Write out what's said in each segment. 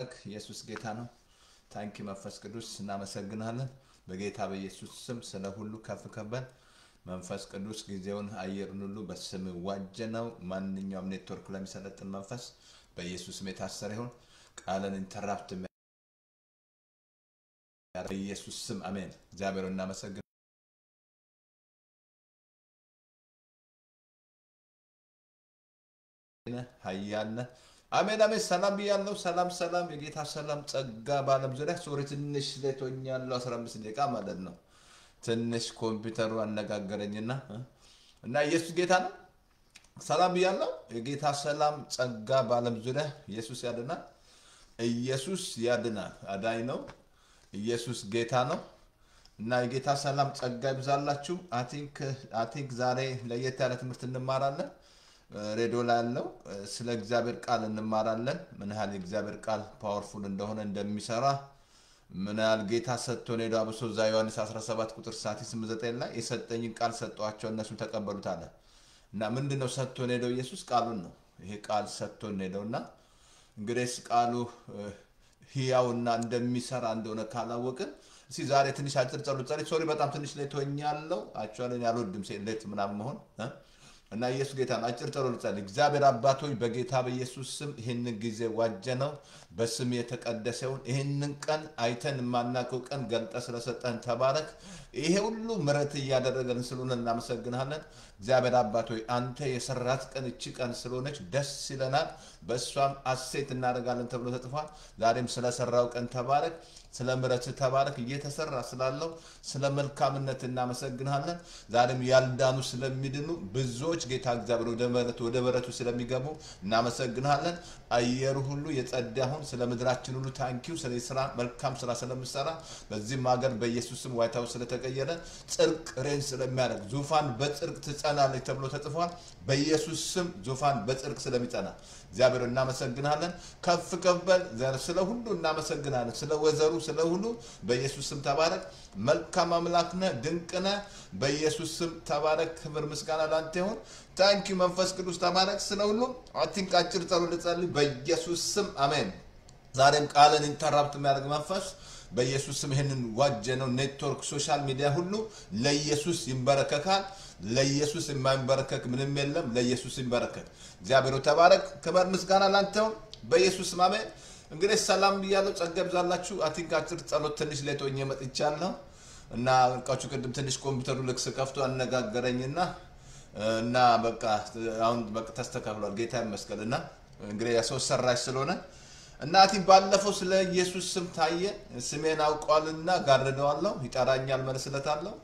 ኢየሱስ ጌታ ነው። ታንኪ መንፈስ ቅዱስ እናመሰግናለን። በጌታ በኢየሱስ ስም ስለ ሁሉ ከፍ ከበል። መንፈስ ቅዱስ ጊዜውን አየሩን ሁሉ በስም ዋጀ ነው። ማንኛውም ኔትወርክ ለሚሰለጥን መንፈስ በኢየሱስ ስም የታሰረ ይሁን። ቃልን ኢንተራፕት በኢየሱስ ስም አሜን። እግዚአብሔር እናመሰግን ሀያለ አሜን አሜን። ሰላም ብያለሁ። ሰላም ሰላም፣ የጌታ ሰላም ጸጋ በዓለም ዙሪያ ሶሪ ትንሽ ሌት ሆኛለሁ። 15 ደቂቃ ማለት ነው። ትንሽ ኮምፒውተሩ አነጋገረኝና እና ኢየሱስ ጌታ ነው። ሰላም ብያለሁ። የጌታ ሰላም ጸጋ በዓለም ዙሪያ ኢየሱስ ያድናል። ኢየሱስ ያድናል። አዳኝ ነው። ኢየሱስ ጌታ ነው። እና የጌታ ሰላም ጸጋ ይብዛላችሁ። አይ ቲንክ ዛሬ ለየት ያለ ትምህርት እንማራለን። ሬዲዮ ላይ ያለው ስለ እግዚአብሔር ቃል እንማራለን። ምን ያህል የእግዚአብሔር ቃል ፓወርፉል እንደሆነ እንደሚሰራ ምን ያህል ጌታ ሰጥቶን ሄዶ አብሶ እዛ ዮሐንስ 17 ቁጥር ሳቲ 89 ላይ የሰጠኝን ቃል ሰጠኋቸው እነሱ ተቀበሉት አለ እና ምንድን ነው ሰጥቶን ሄደው ኢየሱስ ቃሉን ነው። ይሄ ቃል ሰጥቶን ሄደው እና እንግዲህ ቃሉ ህያውና እንደሚሰራ እንደሆነ ካላወቅን እስኪ ዛሬ ትንሽ አጭር ጸሎት ጸሎት ሶሪ በጣም ትንሽ ሌት ሆኛለሁ። አክቹዋሊ አልወድም ሌት ምናምን መሆን እና ኢየሱስ ጌታ ነው። አጭር ጸሎት ልጸልይ። እግዚአብሔር አባቶች በጌታ በኢየሱስ ስም ይህንን ጊዜ ዋጀ ነው በስም የተቀደሰውን ይህንን ቀን አይተን የማናውቀው ቀን ገልጠ ስለሰጠን ተባረክ። ይሄ ሁሉ ምረት እያደረገን ስለሆነ እናመሰግናለን። እግዚአብሔር አባቶች አንተ የሰራት ቀን እቺ ቀን ስለሆነች ደስ ይለናል፣ በእሷም አሴት እናደርጋለን ተብሎ ተጽፏል። ዛሬም ስለሰራው ቀን ተባረክ። ስለ ምረት ተባረክ። እየተሰራ ስላለው ስለ መልካምነት እናመሰግናለን። ዛሬም ያልዳኑ ስለሚድኑ ብዙዎች ጌታ እግዚአብሔር ወደ ምሕረቱ ወደ በረቱ ስለሚገቡ እናመሰግናለን። አየሩ ሁሉ የጸዳሁን ስለ ምድራችን ሁሉ ታንኪው ስለ ስራ መልካም ስራ ስለምሰራ በዚህም ሀገር በኢየሱስም ዋይት ሀውስ ስለተቀየረ ጽድቅ ሬን ስለሚያደርግ ዙፋን በጽድቅ ትጸናለች ተብሎ ተጽፏል። በኢየሱስ ስም ዙፋን በጽድቅ ስለሚጸና እግዚአብሔር እናመሰግናለን። ከፍ ከፍ በል ስለ ሁሉ እናመሰግናለን። ስለ ወዘሩ ስለ ሁሉ በኢየሱስ ስም ተባረክ። መልካም አምላክ ነህ፣ ድንቅ ነህ። በኢየሱስ ስም ተባረክ። ክብር ምስጋና ላንተ ይሁን። ታንኪ መንፈስ ቅዱስ ተባረክ። ስለ ሁሉ አቲንክ አጭር ጸሎት ልጸልይ በኢየሱስ ስም አሜን። ዛሬም ቃልን ኢንተራፕት የሚያደርግ መንፈስ በኢየሱስ ስም ይህንን ዋጀ ነው። ኔትወርክ ሶሻል ሚዲያ ሁሉ ለኢየሱስ ይንበረከካል። ለኢየሱስ የማይንበረከክ ምንም የለም። ለኢየሱስ ይንበረከክ። እግዚአብሔር ተባረክ። ክብር ምስጋና ላንተው በኢየሱስ ስም አሜን። እንግዲህ ሰላም ብያለሁ። ጸጋ ይብዛላችሁ። አቲንክ አጭር ጸሎት ትንሽ ሌት ሆኜ መጥቻለሁ እና እቃችሁ ቅድም ትንሽ ኮምፒውተሩ ልክስ ከፍቶ አነጋገረኝና እና በቃ አሁን በቃ ተስተካክሏል። ጌታ ይመስገን። እና እንግዲህ ሰው ሰራሽ ስለሆነ እናቲ ባለፈው ስለ ኢየሱስ ስም ታየ። ስሜን አውቋልና ጋርደዋለሁ፣ ይጠራኛል፣ መልስለታለሁ፣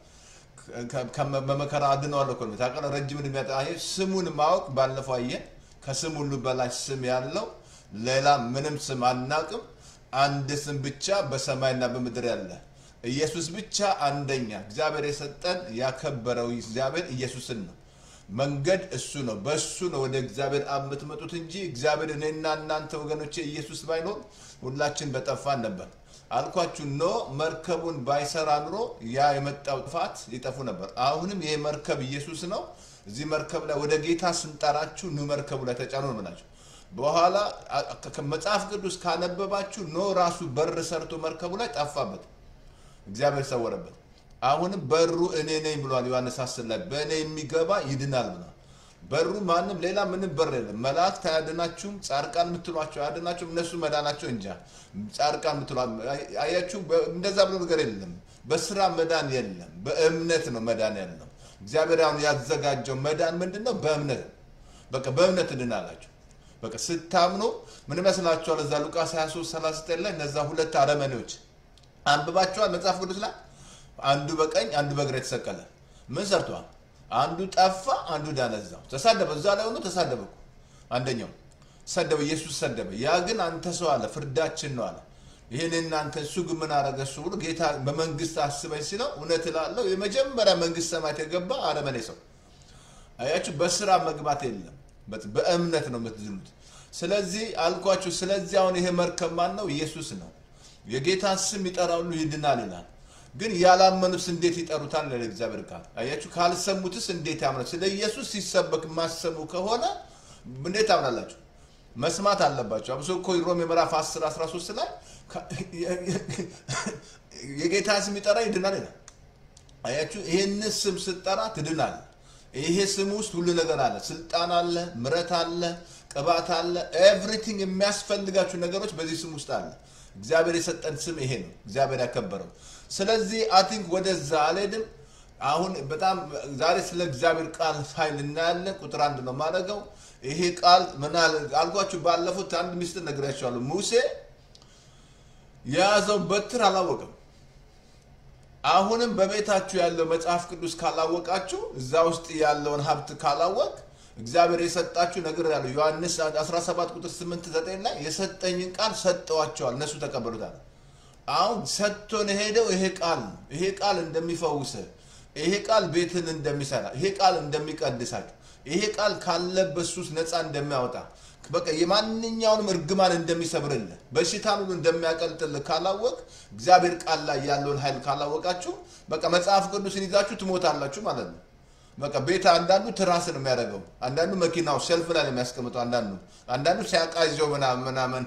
በመከራ አድነዋለሁ። እኮ ታውቃለህ፣ ረጅም ዕድሜ ስሙን ማወቅ ባለፈው አየ። ከስም ሁሉ በላይ ስም ያለው ሌላ ምንም ስም አናቅም። አንድ ስም ብቻ በሰማይና በምድር ያለ ኢየሱስ ብቻ አንደኛ። እግዚአብሔር የሰጠን ያከበረው እግዚአብሔር ኢየሱስን ነው። መንገድ እሱ ነው። በእሱ ነው ወደ እግዚአብሔር አብ የምትመጡት እንጂ እግዚአብሔር እኔና እናንተ ወገኖቼ ኢየሱስ ባይኖር ሁላችን በጠፋን ነበር። አልኳችሁ ኖ መርከቡን ባይሰራ ኑሮ ያ የመጣው ጥፋት ይጠፉ ነበር። አሁንም ይሄ መርከብ ኢየሱስ ነው። እዚህ መርከብ ላይ ወደ ጌታ ስንጠራችሁ ኑ መርከቡ ላይ ተጫኑ ነው የምላችሁ። በኋላ መጽሐፍ ቅዱስ ካነበባችሁ ኖ ራሱ በር ሰርቶ መርከቡ ላይ ጠፋበት፣ እግዚአብሔር ሰወረበት። አሁንም በሩ እኔ ነኝ ብሏል ዮሐንስ አስር ላይ በእኔ የሚገባ ይድናል ብሏል። በሩ ማንም ሌላ ምንም በር የለም። መላእክት አያድናችሁም፣ ጻድቃን የምትሏቸው አያድናችሁም። እነሱ መዳናቸው እንጃ። ጻድቃን የምትሏ አያችሁ፣ እንደዛ ብሎ ነገር የለም። በስራ መዳን የለም፣ በእምነት ነው መዳን ያለው። እግዚአብሔር አሁን ያዘጋጀው መዳን ምንድን ነው? በእምነት በቃ በእምነት እድናላችሁ። በቃ ስታምኑ ምን ይመስላችኋል? እዛ ሉቃስ 23 39 ላይ እነዛ ሁለት አረመኔዎች አንብባችኋል መጽሐፍ ቅዱስ ላይ አንዱ በቀኝ አንዱ በግራ የተሰቀለ ምን ሰርተዋል? አንዱ ጠፋ፣ አንዱ ዳነ። እዛው ተሳደበ፣ እዛ ላይ ሆኖ ተሳደበ እኮ አንደኛው ሰደበ፣ ኢየሱስ ሰደበ። ያ ግን አንተ ሰው አለ ፍርዳችን ነው አለ። ይህን እናንተ እሱ ግን ምን አረገ? እሱ ብሎ ጌታ በመንግስት አስበኝ ሲለው እውነት እላለሁ የመጀመሪያ መንግስት ሰማያት የገባ አረመኔ ሰው። አያችሁ፣ በስራ መግባት የለም፣ በእምነት ነው የምትድኑት። ስለዚህ አልኳችሁ። ስለዚህ አሁን ይሄ መርከብ ማን ነው? ኢየሱስ ነው። የጌታን ስም ይጠራ ሁሉ ይድናል ይላል። ግን ያላመኑት እንዴት ይጠሩታል? ለእግዚአብሔር ቃል አያችሁ። ካልሰሙትስ እንዴት ያምናል? ስለ ኢየሱስ ሲሰበክ የማሰሙ ከሆነ እንዴት ታምናላችሁ? መስማት አለባቸው። አብሶ እኮ ሮሜ ምዕራፍ 10 13 ላይ የጌታ ስም ይጠራ ይድናል ይላል። አያችሁ፣ ይህን ስም ስትጠራ ትድናል። ይሄ ስም ውስጥ ሁሉ ነገር አለ። ስልጣን አለ፣ ምረት አለ፣ ቅባት አለ። ኤቭሪቲንግ የሚያስፈልጋችሁ ነገሮች በዚህ ስም ውስጥ አለ። እግዚአብሔር የሰጠን ስም ይሄ ነው። እግዚአብሔር ያከበረው። ስለዚህ አይ ቲንክ ወደዛ አልሄድም። አሁን በጣም ዛሬ ስለ እግዚአብሔር ቃል ኃይል እናያለን። ቁጥር አንድ ነው የማደርገው። ይሄ ቃል ምን አለ አልኳችሁ። ባለፉት አንድ ሚስጥር ነግሬያችኋለሁ። ሙሴ የያዘው በትር አላወቅም። አሁንም በቤታችሁ ያለው መጽሐፍ ቅዱስ ካላወቃችሁ እዛ ውስጥ ያለውን ሀብት ካላወቅ እግዚአብሔር የሰጣችሁ ነገር ያለው ዮሐንስ 17 ቁጥር 8 9 ላይ የሰጠኝን ቃል ሰጠዋቸዋል እነሱ ተቀበሉታል። አሁን ሰጥቶን ሄደው ይሄ ቃል ነው። ይሄ ቃል እንደሚፈውስ፣ ይሄ ቃል ቤትን እንደሚሰራ፣ ይሄ ቃል እንደሚቀድሳችሁ፣ ይሄ ቃል ካለበት ሱስ ነፃ እንደሚያወጣ በቃ የማንኛውንም እርግማን እንደሚሰብርልህ በሽታን ሁሉ እንደሚያቀልጥልህ ካላወቅ እግዚአብሔር ቃል ላይ ያለውን ኃይል ካላወቃችሁ በቃ መጽሐፍ ቅዱስን ይዛችሁ ትሞታላችሁ ማለት ነው። በቃ ቤት አንዳንዱ ትራስ ነው የሚያደርገው፣ አንዳንዱ መኪናው ሸልፍ ላይ ነው የሚያስቀምጠው፣ አንዳንዱ አንዳንዱ ሲያቃዣው ምናምን ምናምን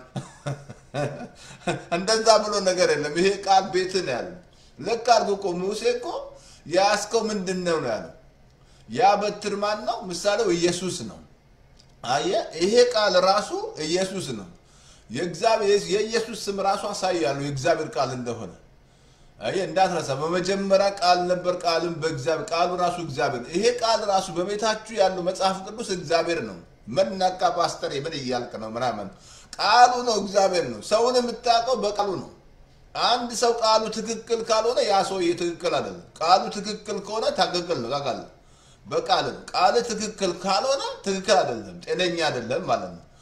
እንደዛ ብሎ ነገር የለም። ይሄ ቃል ቤት ነው ያለው። ልክ አድርጎ እኮ ሙሴ እኮ የያዝከው ምንድን ነው ነው ያለው። ያ በትር ማን ነው? ምሳሌው ኢየሱስ ነው። አየ ይሄ ቃል ራሱ ኢየሱስ ነው። የእግዚአብሔር የኢየሱስ ስም ራሱ አሳያለሁ የእግዚአብሔር ቃል እንደሆነ አየ እንዳትረሳ። በመጀመሪያ ቃል ነበር፣ ቃልም በእግዚአብሔር ቃሉ ራሱ እግዚአብሔር። ይሄ ቃል ራሱ በቤታችሁ ያለው መጽሐፍ ቅዱስ እግዚአብሔር ነው። መናቃ ፓስተር ምን እያልክ ነው ምናምን፣ ቃሉ ነው እግዚአብሔር ነው። ሰውን የምታውቀው በቃሉ ነው። አንድ ሰው ቃሉ ትክክል ካልሆነ ያ ሰውዬ ትክክል አይደለም። ቃሉ ትክክል ከሆነ ትክክል ነው ታውቃለህ። በቃል ነው። ቃል ትክክል ካልሆነ ትክክል አይደለም፣ ጤነኛ አይደለም ማለት ነው።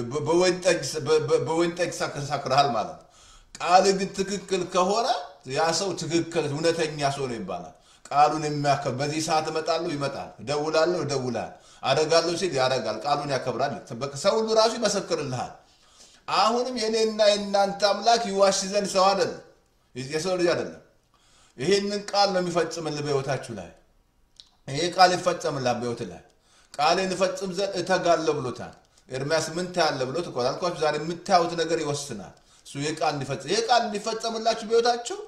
በወይን ጠጅ ሳክረሃል ማለት ነው። ቃል ግን ትክክል ከሆነ ያ ሰው ትክክል እውነተኛ ሰው ነው ይባላል። ቃሉን የሚያከብ በዚህ ሰዓት እመጣለሁ ይመጣል፣ እደውላለሁ ይደውላል፣ አደርጋለሁ ሲል ያደርጋል፣ ቃሉን ያከብራል። ሰው ሁሉ ራሱ ይመሰክርልሃል። አሁንም የኔና የእናንተ አምላክ ይዋሽ ዘንድ ሰው አይደለም፣ የሰው ልጅ አይደለም። ይህንን ቃል ነው የሚፈጽምልህ በሕይወታችሁ ላይ ይሄ ቃል ይፈጸምላል በሕይወት ላይ ቃሌን እፈጽም ዘንድ እተጋለሁ ብሎታል። ኤርሚያስ ምን ታያለህ ብሎት እኮ አልኳችሁ። ዛሬ የምታዩት ነገር ይወስናል። እሱ ይሄ ቃል እንዲፈጽም ይሄ ቃል እንዲፈጸምላችሁ በሕይወታችሁ።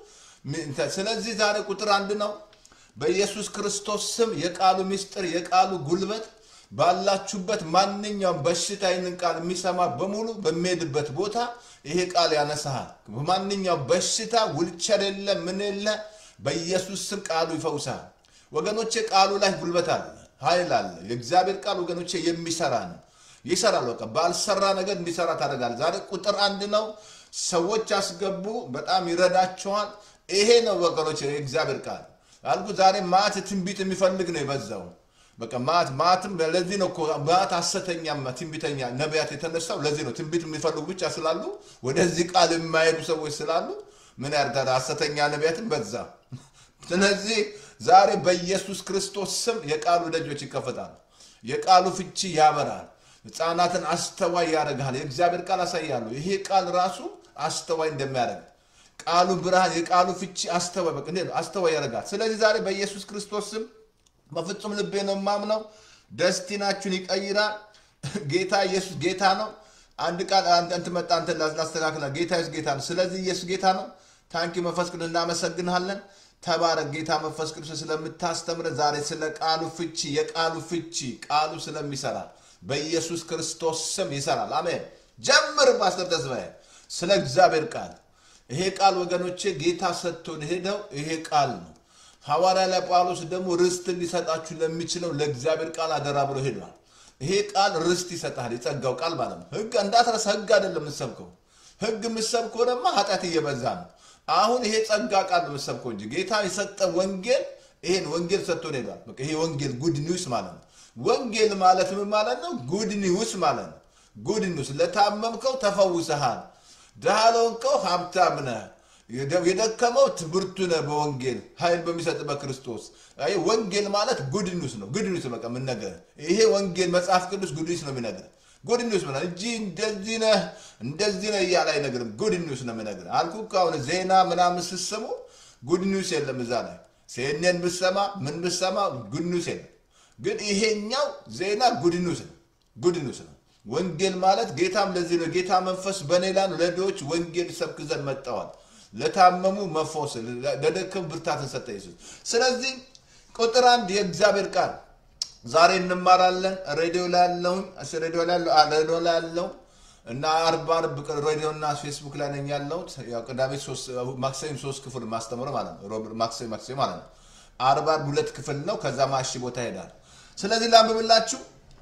ስለዚህ ዛሬ ቁጥር አንድ ነው። በኢየሱስ ክርስቶስ ስም የቃሉ ምስጢር የቃሉ ጉልበት ባላችሁበት ማንኛውም በሽታ ይህንን ቃል የሚሰማ በሙሉ በሚሄድበት ቦታ ይሄ ቃል ያነሳሃል። በማንኛውም በሽታ ውልቸር የለ ምን የለ በኢየሱስ ስም ቃሉ ይፈውሳል። ወገኖቼ ቃሉ ላይ ጉልበት አለ፣ ኃይል አለ። የእግዚአብሔር ቃል ወገኖቼ የሚሰራ ነው፣ ይሰራል። በቃ ባልሰራ ነገር እንዲሰራ ታደርጋል። ዛሬ ቁጥር አንድ ነው። ሰዎች ያስገቡ፣ በጣም ይረዳቸዋል። ይሄ ነው ወገኖቼ የእግዚአብሔር ቃል አልኩ። ዛሬ ማት ትንቢት የሚፈልግ ነው የበዛው። በቃ ማት ማትም ለዚህ ነው እኮ ማት ሐሰተኛ ትንቢተኛ ነቢያት የተነሳው ለዚህ ነው። ትንቢት የሚፈልጉ ብቻ ስላሉ ወደዚህ ቃል የማይሄዱ ሰዎች ስላሉ ምን ያርዳል? ሐሰተኛ ነቢያትን በዛ። ስለዚህ ዛሬ በኢየሱስ ክርስቶስ ስም የቃሉ ደጆች ይከፈታሉ። የቃሉ ፍቺ ያበራል። ሕፃናትን አስተዋይ ያደርግሃል። የእግዚአብሔር ቃል አሳያለሁ። ይሄ ቃል ራሱ አስተዋይ እንደሚያደርግ ቃሉ ብርሃን፣ የቃሉ ፍቺ አስተዋይ በቃ እንዴት ነው አስተዋይ ያደርጋል። ስለዚህ ዛሬ በኢየሱስ ክርስቶስ ስም በፍጹም ልቤ ነው የማምነው። ደስቲናችሁን ይቀይራል። ጌታ ኢየሱስ ጌታ ነው። አንድ ቃል አንተ መጣ አንተ ላስተካክላ ጌታ ኢየሱስ ጌታ ነው። ስለዚህ ኢየሱስ ጌታ ነው። ታንኪ መንፈስ ቅዱስ እናመሰግንሃለን። ተባረክ ጌታ መንፈስ ቅዱስ ስለምታስተምረ ዛሬ ስለ ቃሉ ፍቺ የቃሉ ፍቺ ቃሉ ስለሚሰራ በኢየሱስ ክርስቶስ ስም ይሰራል። አሜን። ጀምር ፓስተር ተስፋዬ ስለ እግዚአብሔር ቃል ይሄ ቃል ወገኖቼ ጌታ ሰጥቶን ሄደው ይሄ ቃል ነው። ሐዋርያ ላይ ጳውሎስ ደግሞ ርስት ሊሰጣችሁ ለሚችለው ለእግዚአብሔር ቃል አደራ ብሎ ሄዷል። ይሄ ቃል ርስት ይሰጣል። የጸጋው ቃል ማለት ነው። ህግ እንዳትረሳ። ህግ አይደለም የምትሰብከው። ህግ የምትሰብከው ደግሞ ኃጢአት እየበዛ ነው። አሁን ይሄ ጸጋ ቃል ነው የምትሰብከው እንጂ ጌታ የሰጠ ወንጌል ይሄን ወንጌል ሰጥቶን ሄዷል። በቃ ይሄ ወንጌል ጉድ ኒውስ ማለት ነው። ወንጌል ማለት ምን ማለት ነው? ጉድ ኒውስ ማለት ነው። ጉድ ኒውስ ለታመምከው ተፈውሰሃል። ድሃ ለሆንከው ሀብታም ነህ። የደከመው ትብርቱ ነህ። በወንጌል ኃይል በሚሰጥ በክርስቶስ ወንጌል ማለት ጉድ ኒውስ ነው። ጉድ ኒውስ በቃ ምን ነገር ይሄ ወንጌል መጽሐፍ ቅዱስ ጉድ ኒውስ ነው የሚነግርህ ጉድ ኒውስ ምናምን እንጂ እንደዚህ ነህ እንደዚህ ነህ እያለ አይነግርም። ጉድ ኒውስ ነው የሚነግርህ አልኩህ እኮ አሁን ዜና ምናምን ስትሰሙ ጉድ ኒውስ የለም እዛ ላይ ሴኔን ብሰማ ምን ብሰማ ጉድ ኒውስ የለም። ግን ይሄኛው ዜና ጉድ ኒውስ ነው። ጉድ ኒውስ ነው። ወንጌል ማለት ጌታም ለዚህ ነው ጌታ መንፈስ በእኔ ላይ ነው፣ ለድሆች ወንጌል ሰብክ ዘንድ መጣዋል፣ ለታመሙ መፈወስ፣ ለደከሙ ብርታትን ሰጠ ኢየሱስ። ስለዚህ ቁጥር አንድ የእግዚአብሔር ቃል ዛሬ እንማራለን። ሬዲዮ ላይ ያለውን ሬዲዮ ላይ ያለው ሬዲዮ ላይ ያለው እና አርብ አርብ ሬዲዮ እና ፌስቡክ ላይ ነኝ ያለሁት። ያው ቅዳሜ ማክሰኞ ሶስት ክፍል ማስተምረው ማለት ነው። ሮብ ማክሰኞ ማክሰኞ ማለት ነው። አርብ አርብ ሁለት ክፍል ነው። ከዛ ማሺ ቦታ ይሄዳል። ስለዚህ ላንብብላችሁ።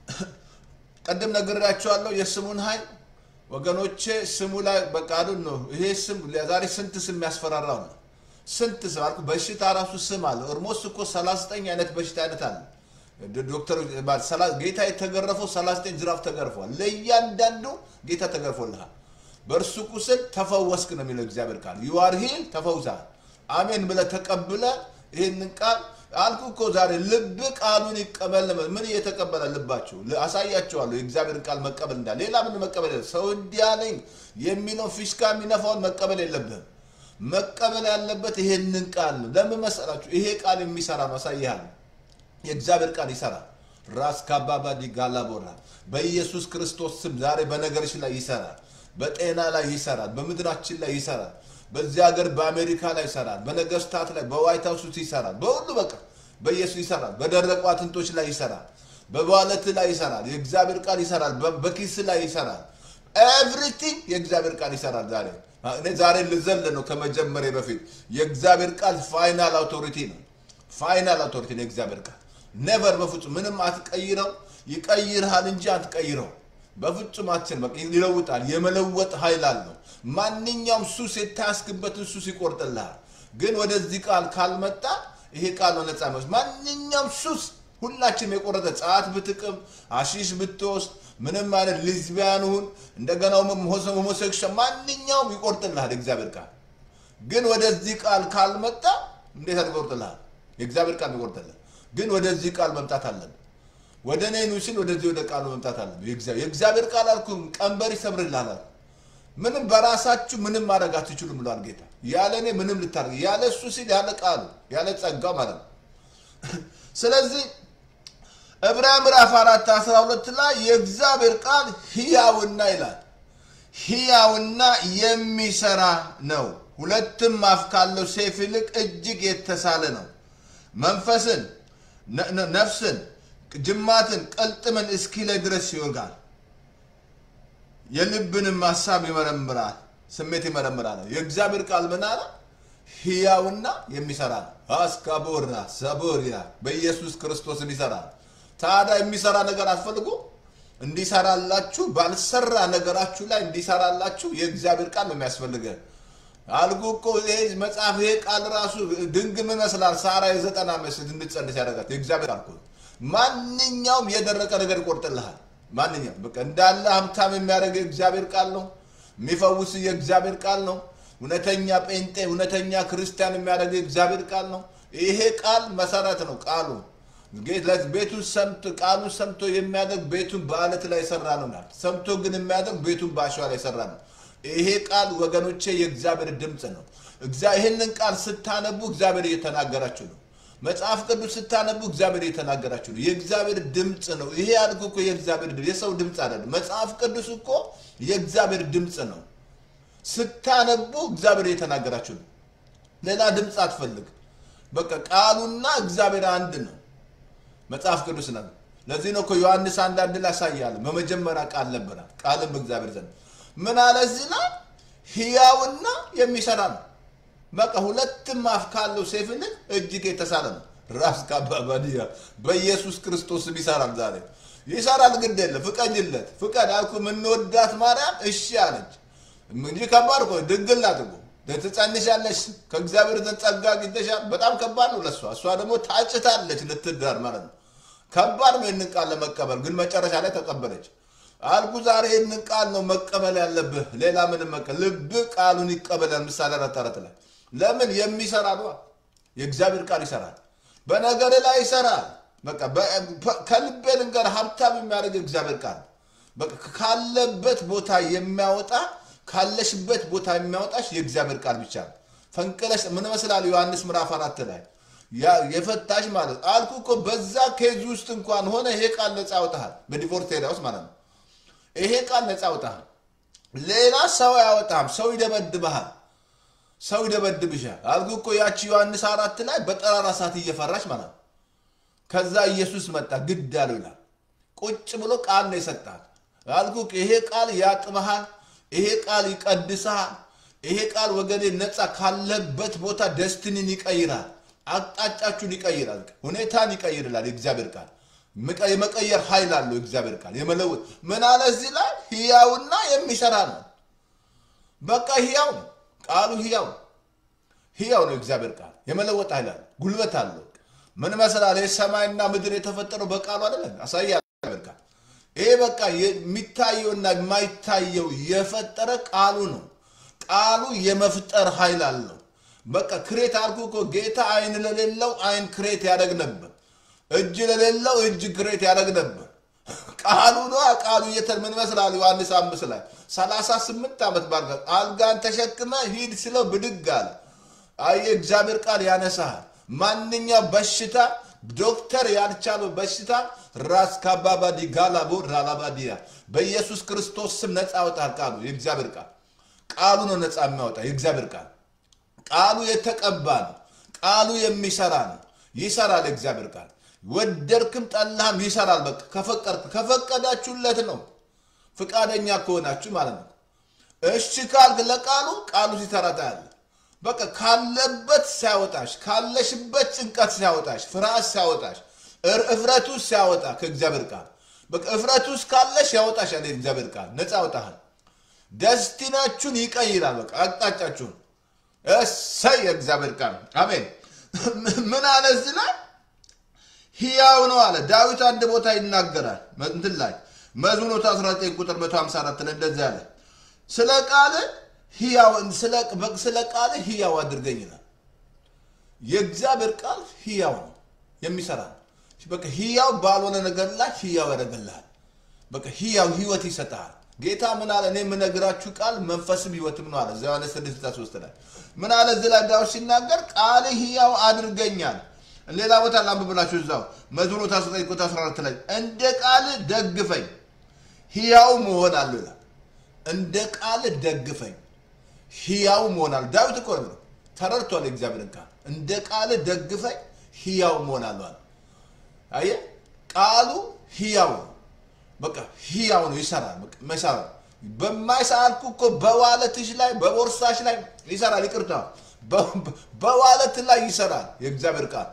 ቅድም ነግሬያቸዋለሁ የስሙን ኃይል ወገኖቼ፣ ስሙ ላይ በቃሉ ነው። ይሄ ስም ዛሬ ስንት ስም ያስፈራራው ነው። ስንት ስም አልኩ። በሽታ ራሱ ስም አለ። ኦልሞስት እኮ 39 አይነት በሽታ አይነት አለ። ዶክተሮች ጌታ የተገረፈው 39 ጅራፍ ተገርፏል። ለእያንዳንዱ ጌታ ተገርፎልሃል። በእርሱ ቁስል ተፈወስክ ነው የሚለው እግዚአብሔር ቃል። ዩአር ሂል ተፈውሳል። አሜን ብለህ ተቀብለ ይህንን ቃል አልኩ እኮ ዛሬ ልብ ቃሉን ይቀበል። ምን እየተቀበለ ልባችሁ አሳያቸዋለሁ። የእግዚአብሔርን ቃል መቀበል እንዳለ ሌላ ምን መቀበል የለ ሰው እንዲያለኝ የሚለው ፊሽካ የሚነፋውን መቀበል የለብህም። መቀበል ያለበት ይሄንን ቃል ነው። ለምን መሰላችሁ? ይሄ ቃል የሚሰራ ነው። አሳይሃለሁ። የእግዚአብሔር ቃል ይሰራል። ራስ ካባባዲ ጋላቦራ በኢየሱስ ክርስቶስ ስም ዛሬ በነገርሽ ላይ ይሰራል። በጤና ላይ ይሰራል። በምድራችን ላይ ይሰራል። በዚህ ሀገር በአሜሪካ ላይ ይሰራል። በነገስታት ላይ በዋይት ሀውስ ውስጥ ይሰራል። በሁሉ በቃ በኢየሱስ ይሰራል። በደረቁ አጥንቶች ላይ ይሰራል። በባለት ላይ ይሰራል። የእግዚአብሔር ቃል ይሰራል። በኪስ ላይ ይሰራል። ኤቭሪቲንግ የእግዚአብሔር ቃል ይሰራል። ዛሬ እኔ ዛሬ ልዘል ነው ከመጀመሪያ በፊት የእግዚአብሔር ቃል ፋይናል አውቶሪቲ ነው። ፋይናል አውቶሪቲ ነው የእግዚአብሔር ቃል ኔቨር በፍጹም ምንም አትቀይረው። ይቀይርሃል እንጂ አትቀይረው። በፍጹም አትችልም። በቃ ይለውጣል። የመለወጥ ኃይል አለው። ማንኛውም ሱስ የታያስክበትን ሱስ ይቆርጥልሃል። ግን ወደዚህ ቃል ካልመጣ ይሄ ቃል ነው ነፃ የሚወስድ ማንኛውም ሱስ ሁላችንም የቆረጠ ጸዓት ብትቅም፣ አሺሽ ብትወስድ፣ ምንም አይነት ሊዝቢያን ሁን እንደገና ሆሞሴክሽን ማንኛውም ይቆርጥልሃል የእግዚአብሔር ቃል። ግን ወደዚህ ቃል ካልመጣ እንዴት ይቆርጥልሃል? የእግዚአብሔር ቃል ይቆርጥልሃል። ግን ወደዚህ ቃል መምጣት አለብን። ወደ እኔ ኑ ሲል ወደዚህ ወደ ቃሉ መምጣት አለብን። የእግዚአብሔር ቃል አልኩ ቀንበር ይሰብርልሃል። ምንም በራሳችሁ ምንም ማድረግ አትችሉም ብሏል ጌታ። ያለ እኔ ምንም ልታደርግ ያለ እሱ ሲል ያለ ቃሉ ያለ ጸጋው ማለት ነው። ስለዚህ ዕብራውያን ምዕራፍ አራት አስራ ሁለት ላይ የእግዚአብሔር ቃል ሕያውና ይላል ሕያውና የሚሰራ ነው፣ ሁለትም አፍ ካለው ሰይፍ ይልቅ እጅግ የተሳለ ነው፣ መንፈስን ነፍስን ጅማትን ቅልጥምን እስኪለይ ድረስ ይወጋል፣ የልብንም ሀሳብ ይመረምራል፣ ስሜት ይመረምራል። የእግዚአብሔር ቃል ምን አለ? ሕያውና የሚሰራ ነው። አስካቦራ ሰቦሪያ በኢየሱስ ክርስቶስን ይሰራል። ታዲያ የሚሰራ ነገር አትፈልጉ? እንዲሰራላችሁ ባልሰራ ነገራችሁ ላይ እንዲሰራላችሁ የእግዚአብሔር ቃል ነው የሚያስፈልገን። አልኩ እኮ ይሄ መጽሐፍ ይሄ ቃል ራሱ ድንግም ይመስላል። ሳራ የዘጠና ዓመት እንድትጸንስ ያደርጋት የእግዚአብሔር ቃል እኮ ማንኛውም የደረቀ ነገር ይቆርጥልሃል። ማንኛውም በቃ እንዳለ ሀብታም የሚያደርግ የእግዚአብሔር ቃል ነው። የሚፈውስ የእግዚአብሔር ቃል ነው። እውነተኛ ጴንጤ እውነተኛ ክርስቲያን የሚያደርግ የእግዚአብሔር ቃል ነው። ይሄ ቃል መሰረት ነው። ቃሉ ቤቱን ሰምቶ ቃሉን ሰምቶ የሚያደርግ ቤቱን በአለት ላይ የሰራ ነው። ሰምቶ ግን የሚያደርግ ቤቱን በአሸዋ ላይ የሰራ ነው። ይሄ ቃል ወገኖቼ የእግዚአብሔር ድምፅ ነው። ይህንን ቃል ስታነቡ እግዚአብሔር እየተናገራችሁ ነው። መጽሐፍ ቅዱስ ስታነቡ እግዚአብሔር እየተናገራችሁ ነው። የእግዚአብሔር ድምፅ ነው። ይሄ ያልኩ እኮ የእግዚአብሔር ድምፅ የሰው ድምፅ አይደለም። መጽሐፍ ቅዱስ እኮ የእግዚአብሔር ድምፅ ነው። ስታነቡ እግዚአብሔር እየተናገራችሁ ነው። ሌላ ድምፅ አትፈልግ። በቃ ቃሉና እግዚአብሔር አንድ ነው። መጽሐፍ ቅዱስ ነው። ለዚህ ነው እኮ ዮሐንስ አንድ አንድ ላይ ያሳያል። በመጀመሪያ ቃል ነበረ፣ ቃልም በእግዚአብሔር ዘንድ ምን አለ እዚህ ላይ ሕያውና የሚሰራ ነው። በቃ ሁለትም አፍ ካለው ሰይፍ ይልቅ እጅግ የተሳለ ነው። ራስ ካባባዲያ በኢየሱስ ክርስቶስም ይሰራል። ዛሬ ይሰራል። ግድ የለ ፍቀጅለት፣ ፍቀድ አልኩ። የምንወዳት ማርያም እሺ አለች እንጂ ከባድ እኮ ድንግል ናት እኮ ትጸንሻለሽ፣ ከእግዚአብሔር ዘንድ ጸጋ አግኝተሻል። በጣም ከባድ ነው ለእሷ። እሷ ደግሞ ታጭታለች ልትዳር ማለት ነው። ከባድ ነው ይህንን ቃል ለመቀበል፣ ግን መጨረሻ ላይ ተቀበለች። አልኩ ዛሬ ይህንን ቃል ነው መቀበል ያለብህ። ሌላ ምንም መቀ ልብ ቃሉን ይቀበላል። ምሳሌ አራት አራት ላይ ለምን የሚሰራ ነው? የእግዚአብሔር ቃል ይሰራል። በነገር ላይ ይሰራል። በቃ ከልቤ ልንገር፣ ሀብታም የሚያደርግ እግዚአብሔር ቃል በቃ ካለበት ቦታ የሚያወጣ ካለሽበት ቦታ የሚያወጣሽ የእግዚአብሔር ቃል ብቻ ነው። ፈንቅለሽ ምን መስላል? ዮሐንስ ምዕራፍ አራት ላይ የፈታሽ ማለት አልኩ እኮ በዛ ኬዝ ውስጥ እንኳን ሆነ ይሄ ቃል ነፃ ያወጣሃል። በዲቮርስ ኤሪያ ውስጥ ማለት ነው። ይሄ ቃል ነፃ ያወጣሃል። ሌላ ሰው አያወጣም። ሰው ይደበድብሃል። ሰው ይደበድብሻል። አልኩ እኮ ያቺ ዮሐንስ አራት ላይ በጠራራ ሰዓት እየፈራች ማለት ነው። ከዛ ኢየሱስ መጣ ግድ አለው ይላል። ቁጭ ብሎ ቃል ነው የሰጣት። አልኩ ይሄ ቃል ያጥብሃል። ይሄ ቃል ይቀድስሃል። ይሄ ቃል ወገኔ ነፃ ካለበት ቦታ ደስትንን ይቀይራል። አቅጣጫችሁን ይቀይራል። ሁኔታን ይቀይርላል። የእግዚአብሔር ቃል ምቀ- የመቀየር ኃይል አለው። የእግዚአብሔር ቃል የመለወጥ ምን አለ እዚህ ላይ ህያውና የሚሰራ ነው። በቃ ህያው ነው ቃሉ ህያው ነው። ህያው ነው የእግዚአብሔር ቃል የመለወጥ ኃይል አለው። ጉልበት አለው። ምን መስላል? የሰማይና ምድር የተፈጠረው በቃሉ አይደለም። አሳያ እግዚአብሔር ቃል ይሄ በቃ የሚታየውና የማይታየው የፈጠረ ቃሉ ነው። ቃሉ የመፍጠር ኃይል አለው። በቃ ክሬት አልኩ እኮ ጌታ አይን ለሌለው አይን ክሬት ያደግ ነበር። እጅ ለሌለው እጅ ክሬት ያደግ ነበር። ቃሉ ነው። ቃሉ እየተ- ምን መስላል? ዮሐንስ አምስት ላይ ሰላሳ ስምንት ዓመት ባልጋ አልጋን ተሸክመ ሂድ ስለው ብድግ አለ። አየ እግዚአብሔር ቃል ያነሳሃል። ማንኛው በሽታ ዶክተር ያልቻለው በሽታ ራስ ካባባዲ ጋላቦ ራላባዲያ በኢየሱስ ክርስቶስ ስም ነፃ ያወጣል። ቃሉ የእግዚአብሔር ቃል ቃሉ ነው ነፃ የሚያወጣ የእግዚአብሔር ቃል ቃሉ የተቀባ ነው። ቃሉ የሚሰራ ነው። ይሰራል። የእግዚአብሔር ቃል ወደድክም ጠላህም ይሰራል። በቃ ከፈቀድ ከፈቀዳችሁለት ነው ፍቃደኛ ከሆናችሁ ማለት ነው። እሺ ካልክ ለቃሉ ቃሉ ሲሰራ ታያለህ። በቃ ካለበት ሲያወጣሽ፣ ካለሽበት ጭንቀት ሲያወጣሽ፣ ፍርሃት ሲያወጣሽ፣ እር- እፍረት ውስጥ ሲያወጣ ከእግዚአብሔር ቃል በቃ እፍረት ውስጥ ካለሽ ያወጣሻል። የእግዚአብሔር ቃል ነፃ ያወጣሃል። ደስቲናችሁን ይቀይራል። በቃ አቅጣጫችሁን እሰይ የእግዚአብሔር ቃል አሜን። ምን አለ እዚህ ላይ ሕያው ነው አለ ዳዊት። አንድ ቦታ ይናገራል እንትን ላይ መዝሙር 19 ቁጥር 154 ላይ እንደዚህ አለ ስለ ቃል ሕያው ስለ ቃል ሕያው አድርገኝ ይላል። የእግዚአብሔር ቃል ሕያው ነው የሚሰራ ነው። በቃ ሕያው ባልሆነ ነገር ላይ ሕያው ያደርግልሃል። በቃ ሕያው ህይወት ይሰጥሃል። ጌታ ምን አለ? እኔ የምነግራችሁ ቃል መንፈስም ህይወትም ነው አለ። እዚያ ዮሐንስ 6:3 ላይ ምን አለ? እዚህ ላይ ዳዊት ሲናገር ቃል ሕያው አድርገኛል። ሌላ ቦታ ላንብብላችሁ እዛው መዝሙር 19 ቁጥር 14 ላይ እንደ ቃል ደግፈኝ ሕያው መሆናለሁ ይላል። እንደ ቃል ደግፈኝ ሕያው መሆናለሁ። ዳዊት እኮ ነው ተረድቷል የእግዚአብሔርን ቃል። እንደ ቃል ደግፈኝ ሕያው መሆናለሁ አለ። አየህ ቃሉ ሕያው ነው። በቃ ሕያው ነው፣ ይሰራል። በቃ መሰራ በማይሳልኩ እኮ በዋለትሽ ላይ በቦርሳሽ ላይ ይሰራል። ይቅርታ በዋለት ላይ ይሰራል የእግዚአብሔር ቃል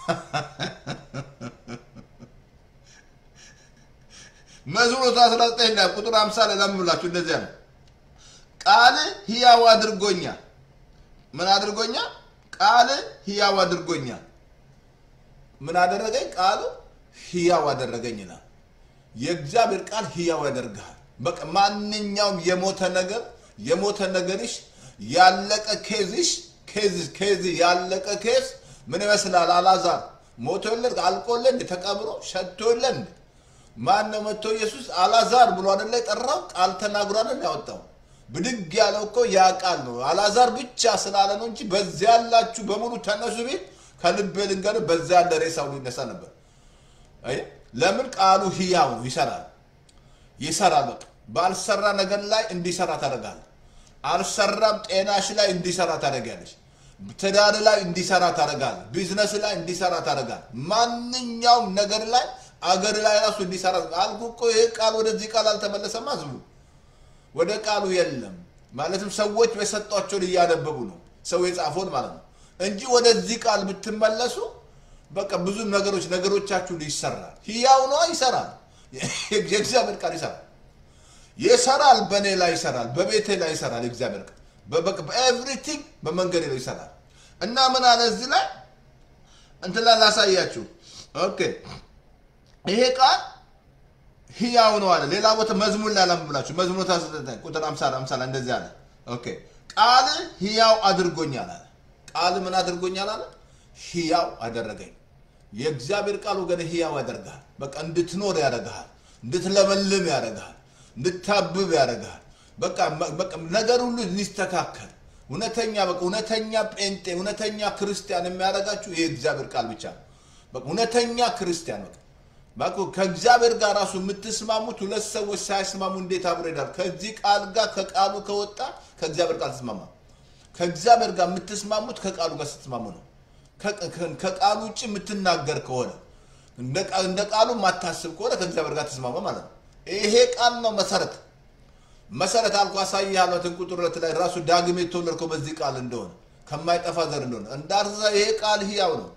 መዝሙር 19 ላይ ቁጥር 50 ላይ ለምብላችሁ እንደዚያ ነው። ቃል ሕያው አድርጎኛል። ምን አድርጎኛል? ቃል ሕያው አድርጎኛል። ምን አደረገኝ? ቃሉ ሕያው አደረገኝ ይላል። የእግዚአብሔር ቃል ሕያው ያደርግሃል። በቃ ማንኛውም የሞተ ነገር የሞተ ነገርሽ ያለቀ ኬዝሽ ኬዝ ኬዝ ያለቀ ኬዝ ምን ይመስላል? አላዛር ሞቶ የለን አልቆለን ተቀብሮ ሸቶ የለን ማን ነው መጥቶ ኢየሱስ አላዛር ብሎ አይደለ የጠራው? ቃል ተናግሮ አይደል ያወጣው? ብድግ ያለው እኮ ያ ቃል ነው። አላዛር ብቻ ስላለ ነው እንጂ በዚያ ያላችሁ በሙሉ ተነሱ ቤት ከልቤ ልንገርህ፣ በዚያ ያለ ሬሳው ሊነሳ ነበር። አይ ለምን ቃሉ ሕያው ነው፣ ይሰራል ይሰራል። በቃ ባልሰራ ነገር ላይ እንዲሰራ ታደርጋለህ። አልሰራም ጤናሽ ላይ እንዲሰራ ታደርጋለች። ትዳር ላይ እንዲሰራ ታደርጋለህ። ቢዝነስ ላይ እንዲሰራ ታደርጋለህ። ማንኛውም ነገር ላይ አገር ላይ ራሱ እንዲሰራ አልኩ እኮ ይሄ ቃል ወደዚህ ቃል አልተመለሰም። አዝቡ ወደ ቃሉ የለም ማለትም ሰዎች የሰጧቸውን እያነበቡ ነው ሰው የጻፈውን ማለት ነው እንጂ ወደዚህ ቃል ብትመለሱ በቃ ብዙ ነገሮች ነገሮቻችሁን ይሰራል። ሕያው ነዋ፣ ይሰራል። የእግዚአብሔር ቃል ይሰራል ይሰራል። በእኔ ላይ ይሰራል፣ በቤቴ ላይ ይሰራል። የእግዚአብሔር ቃል በኤቭሪቲንግ በመንገዴ ላይ ይሰራል። እና ምን አለ እዚህ ላይ እንትን ላይ ላሳያችሁ። ኦኬ ይሄ ቃል ሕያው ነው አለ። ሌላ ቦታ መዝሙር ላይ ላምብላችሁ። መዝሙር ቁጥር 50 50 ላይ እንደዚህ አለ። ኦኬ ቃል ሕያው አድርጎኛል አለ። ቃል ምን አድርጎኛል አለ? ሕያው አደረገኝ። የእግዚአብሔር ቃል ወገን ሕያው ያደርግሃል። በቃ እንድትኖር ያደርግሃል፣ እንድትለመልም ያደርግሃል፣ እንድታብብ ያደርግሃል። በቃ በቃ ነገር ሁሉ እንዲስተካከል እውነተኛ በቃ እውነተኛ ጴንጤ እውነተኛ ክርስቲያን የሚያደርጋችሁ ይህ እግዚአብሔር ቃል ብቻ ነው። በቃ እውነተኛ ክርስቲያን በቃ ባኩ ከእግዚአብሔር ጋር ራሱ የምትስማሙት ሁለት ሰዎች ሳይስማሙ እንዴት አብሮ ይሄዳል? ከዚህ ቃል ጋር ከቃሉ ከወጣ ከእግዚአብሔር ቃል ትስማማ። ከእግዚአብሔር ጋር የምትስማሙት ከቃሉ ጋር ስትስማሙ ነው። ከ- ከ- ከቃሉ ውጭ የምትናገር ከሆነ እንደ ቃ- እንደ ቃሉ የማታስብ ከሆነ ከእግዚአብሔር ጋር ትስማማ ማለት ነው። ይሄ ቃል ነው መሰረት መሰረት አልኩ አሳይሃለሁ። እንትን ቁጥር ሁለት ላይ ራሱ ዳግም የተወለድከው በዚህ ቃል እንደሆነ ከማይጠፋ ዘር እንደሆነ እንዳርዛ ይሄ ቃል ህያው ነው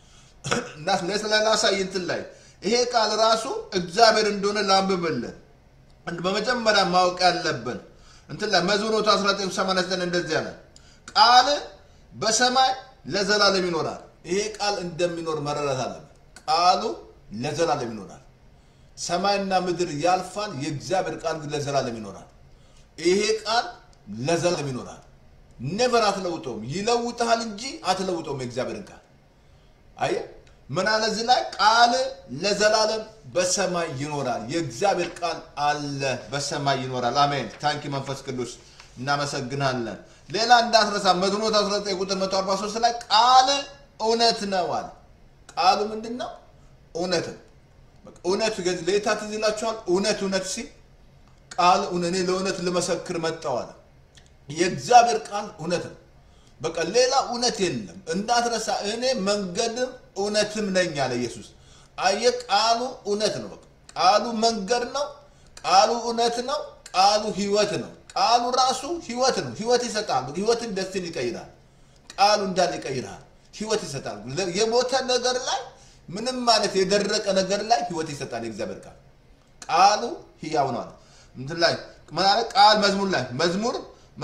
እና ስለላሳይ እንትን ላይ ይሄ ቃል ራሱ እግዚአብሔር እንደሆነ ላንብብልን። እንድ- በመጀመሪያ ማወቅ ያለብን እንትን ላይ መዝሙር 1989 እንደዚህ ያለ ቃል በሰማይ ለዘላለም ይኖራል። ይሄ ቃል እንደሚኖር መረዳት አለብን። ቃሉ ለዘላለም ይኖራል። ሰማይና ምድር ያልፋል፣ የእግዚአብሔር ቃል ግን ለዘላለም ይኖራል። ይሄ ቃል ለዘላለም ይኖራል። ኔቨር አትለውጠውም። ይለውጥሃል እንጂ አትለውጠውም የእግዚአብሔርን ቃል አየ ምን አለ እዚህ ላይ ቃል ለዘላለም በሰማይ ይኖራል። የእግዚአብሔር ቃል አለ በሰማይ ይኖራል። አሜን። ታንኪ መንፈስ ቅዱስ እናመሰግናለን። ሌላ እንዳትረሳ መዝሙር 19 ቁጥር 143 ላይ ቃል እውነት ነው አለ። ቃሉ ምንድን ነው? እውነት ነው። በቃ እውነት ገዝ ሌታ ትዝ ይላችኋል። እውነት እውነት ሲል ቃል እውነ- እኔ ለእውነት ልመሰክር መጣሁ አለ። የእግዚአብሔር ቃል እውነት ነው። በቃ ሌላ እውነት የለም። እንዳትረሳ እኔ መንገድም እውነትም ነኝ አለ ኢየሱስ። አየ ቃሉ እውነት ነው። በቃ ቃሉ መንገድ ነው። ቃሉ እውነት ነው። ቃሉ ህይወት ነው። ቃሉ ራሱ ህይወት ነው። ህይወት ይሰጣል። ህይወትን ደስትን ይቀይራል። ቃሉ እንዳለ ይቀይራል። ህይወት ይሰጣል። የሞተ ነገር ላይ ምንም ማለት የደረቀ ነገር ላይ ህይወት ይሰጣል። የእግዚአብሔር ቃል ቃሉ ህያው ነው አለ። እንትን ላይ ምን አለ? ቃል መዝሙር ላይ መዝሙር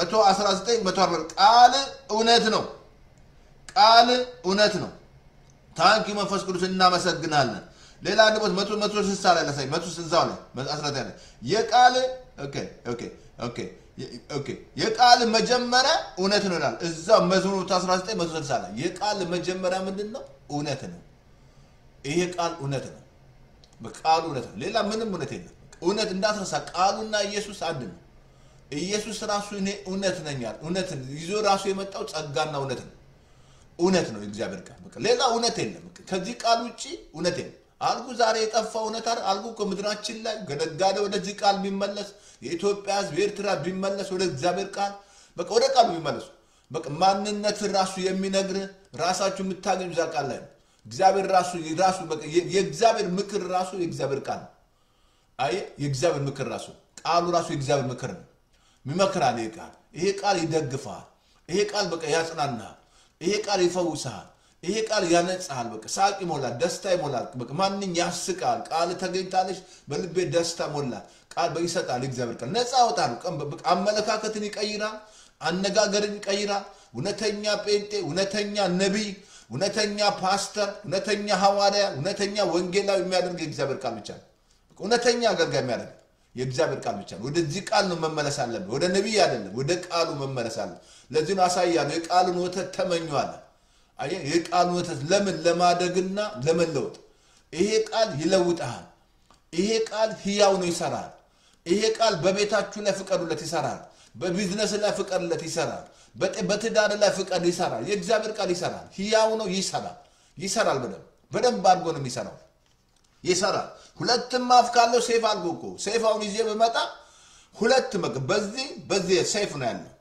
119 140 ቃል እውነት ነው። ቃል እውነት ነው። ታንኪ መንፈስ ቅዱስ እናመሰግናለን። ሌላ አንድ ቦታ መቶ መቶ ስልሳ ላይ ላሳይ መቶ ስልሳው ላይ አስራት ያለ የቃል ኦኬ ኦኬ ኦኬ ኦኬ የቃል መጀመሪያ እውነት ነው ይላል። እዛው መዝሙር 19 መቶ ስልሳ ላይ የቃል መጀመሪያ ምንድን ነው? እውነት ነው። ይሄ ቃል እውነት ነው። በቃሉ እውነት ነው። ሌላ ምንም እውነት የለም። እውነት እንዳትረሳ፣ ቃሉና ኢየሱስ አንድ ነው። ኢየሱስ ራሱ እኔ እውነት ነኝ አለ። እውነት ይዞ ራሱ የመጣው ጸጋና እውነት ነው። እውነት ነው የእግዚአብሔር ቃል። በቃ ሌላ እውነት የለም። በቃ ከዚህ ቃል ውጭ እውነት የለም። አልኩ ዛሬ የጠፋ እውነት አይደል? አልኩ እኮ ምድራችን ላይ ገነጋዴ ወደዚህ ቃል ቢመለስ፣ የኢትዮጵያ ሕዝብ የኤርትራ ቢመለስ ወደ እግዚአብሔር ቃል በቃ ወደ ቃሉ ቢመለሱ በቃ ማንነት ራሱ የሚነግር ራሳችሁ የምታገኙ እዛ ቃል ላይ ነው። እግዚአብሔር ራሱ ራሱ በቃ የ- የእግዚአብሔር ምክር ራሱ የእግዚአብሔር ቃል ነው። አየ የእግዚአብሔር ምክር ራሱ ቃሉ ራሱ የእግዚአብሔር ምክር ነው። ይመክራል። ይሄ ቃል ይሄ ቃል ይደግፈሃል። ይሄ ቃል በቃ ያጽናናሃል። ይሄ ቃል ይፈውስሃል። ይሄ ቃል ያነጻሃል። በቃ ሳቅ ይሞላል፣ ደስታ ይሞላል። በቃ ማንኝ ያስቃል። ቃል ተገኝታለች፣ በልቤ ደስታ ሞላ። ቃል በ- ይሰጣል። የእግዚአብሔር ቃል ነፃ ያወጣል። ቀን በ- አመለካከትን ይቀይራል። አነጋገርን ይቀይራል። እውነተኛ ጴንጤ፣ እውነተኛ ነቢይ፣ እውነተኛ ፓስተር፣ እውነተኛ ሐዋርያ፣ እውነተኛ ወንጌላዊ የሚያደርግ የእግዚአብሔር ቃል ብቻ ነው። እውነተኛ አገልጋይ የሚያደርግ የእግዚአብሔር ቃል ብቻ ነው። ወደዚህ ቃል ነው መመለስ አለብን። ወደ ነቢይ አይደለም፣ ወደ ቃሉ መመለስ አለ። ለዚህ ነው አሳያለሁ። የቃሉን ወተት ተመኙ አለ። አየህ፣ የቃሉን ወተት ለምን ለማደግና ለመለወጥ። ይሄ ቃል ይለውጥሃል። ይሄ ቃል ህያው ነው፣ ይሰራል። ይሄ ቃል በቤታችሁ ላይ ፍቀዱለት፣ ይሰራል። በቢዝነስ ላይ ፍቀዱለት፣ ይሰራል። በጤ- በትዳር ላይ ፍቀድ፣ ይሰራል። የእግዚአብሔር ቃል ይሰራል። ህያው ነው፣ ይሰራል። ይሰራል። በደንብ በደንብ አድርጎ ነው የሚሰራው ይሰራል። ሁለትም አፍ ካለው ሴፍ አልጎ እኮ ሴፍ አሁን ይዤ ብመጣ ሁለት መቅ በዚህ በዚህ ሴፍ ነው ያለው።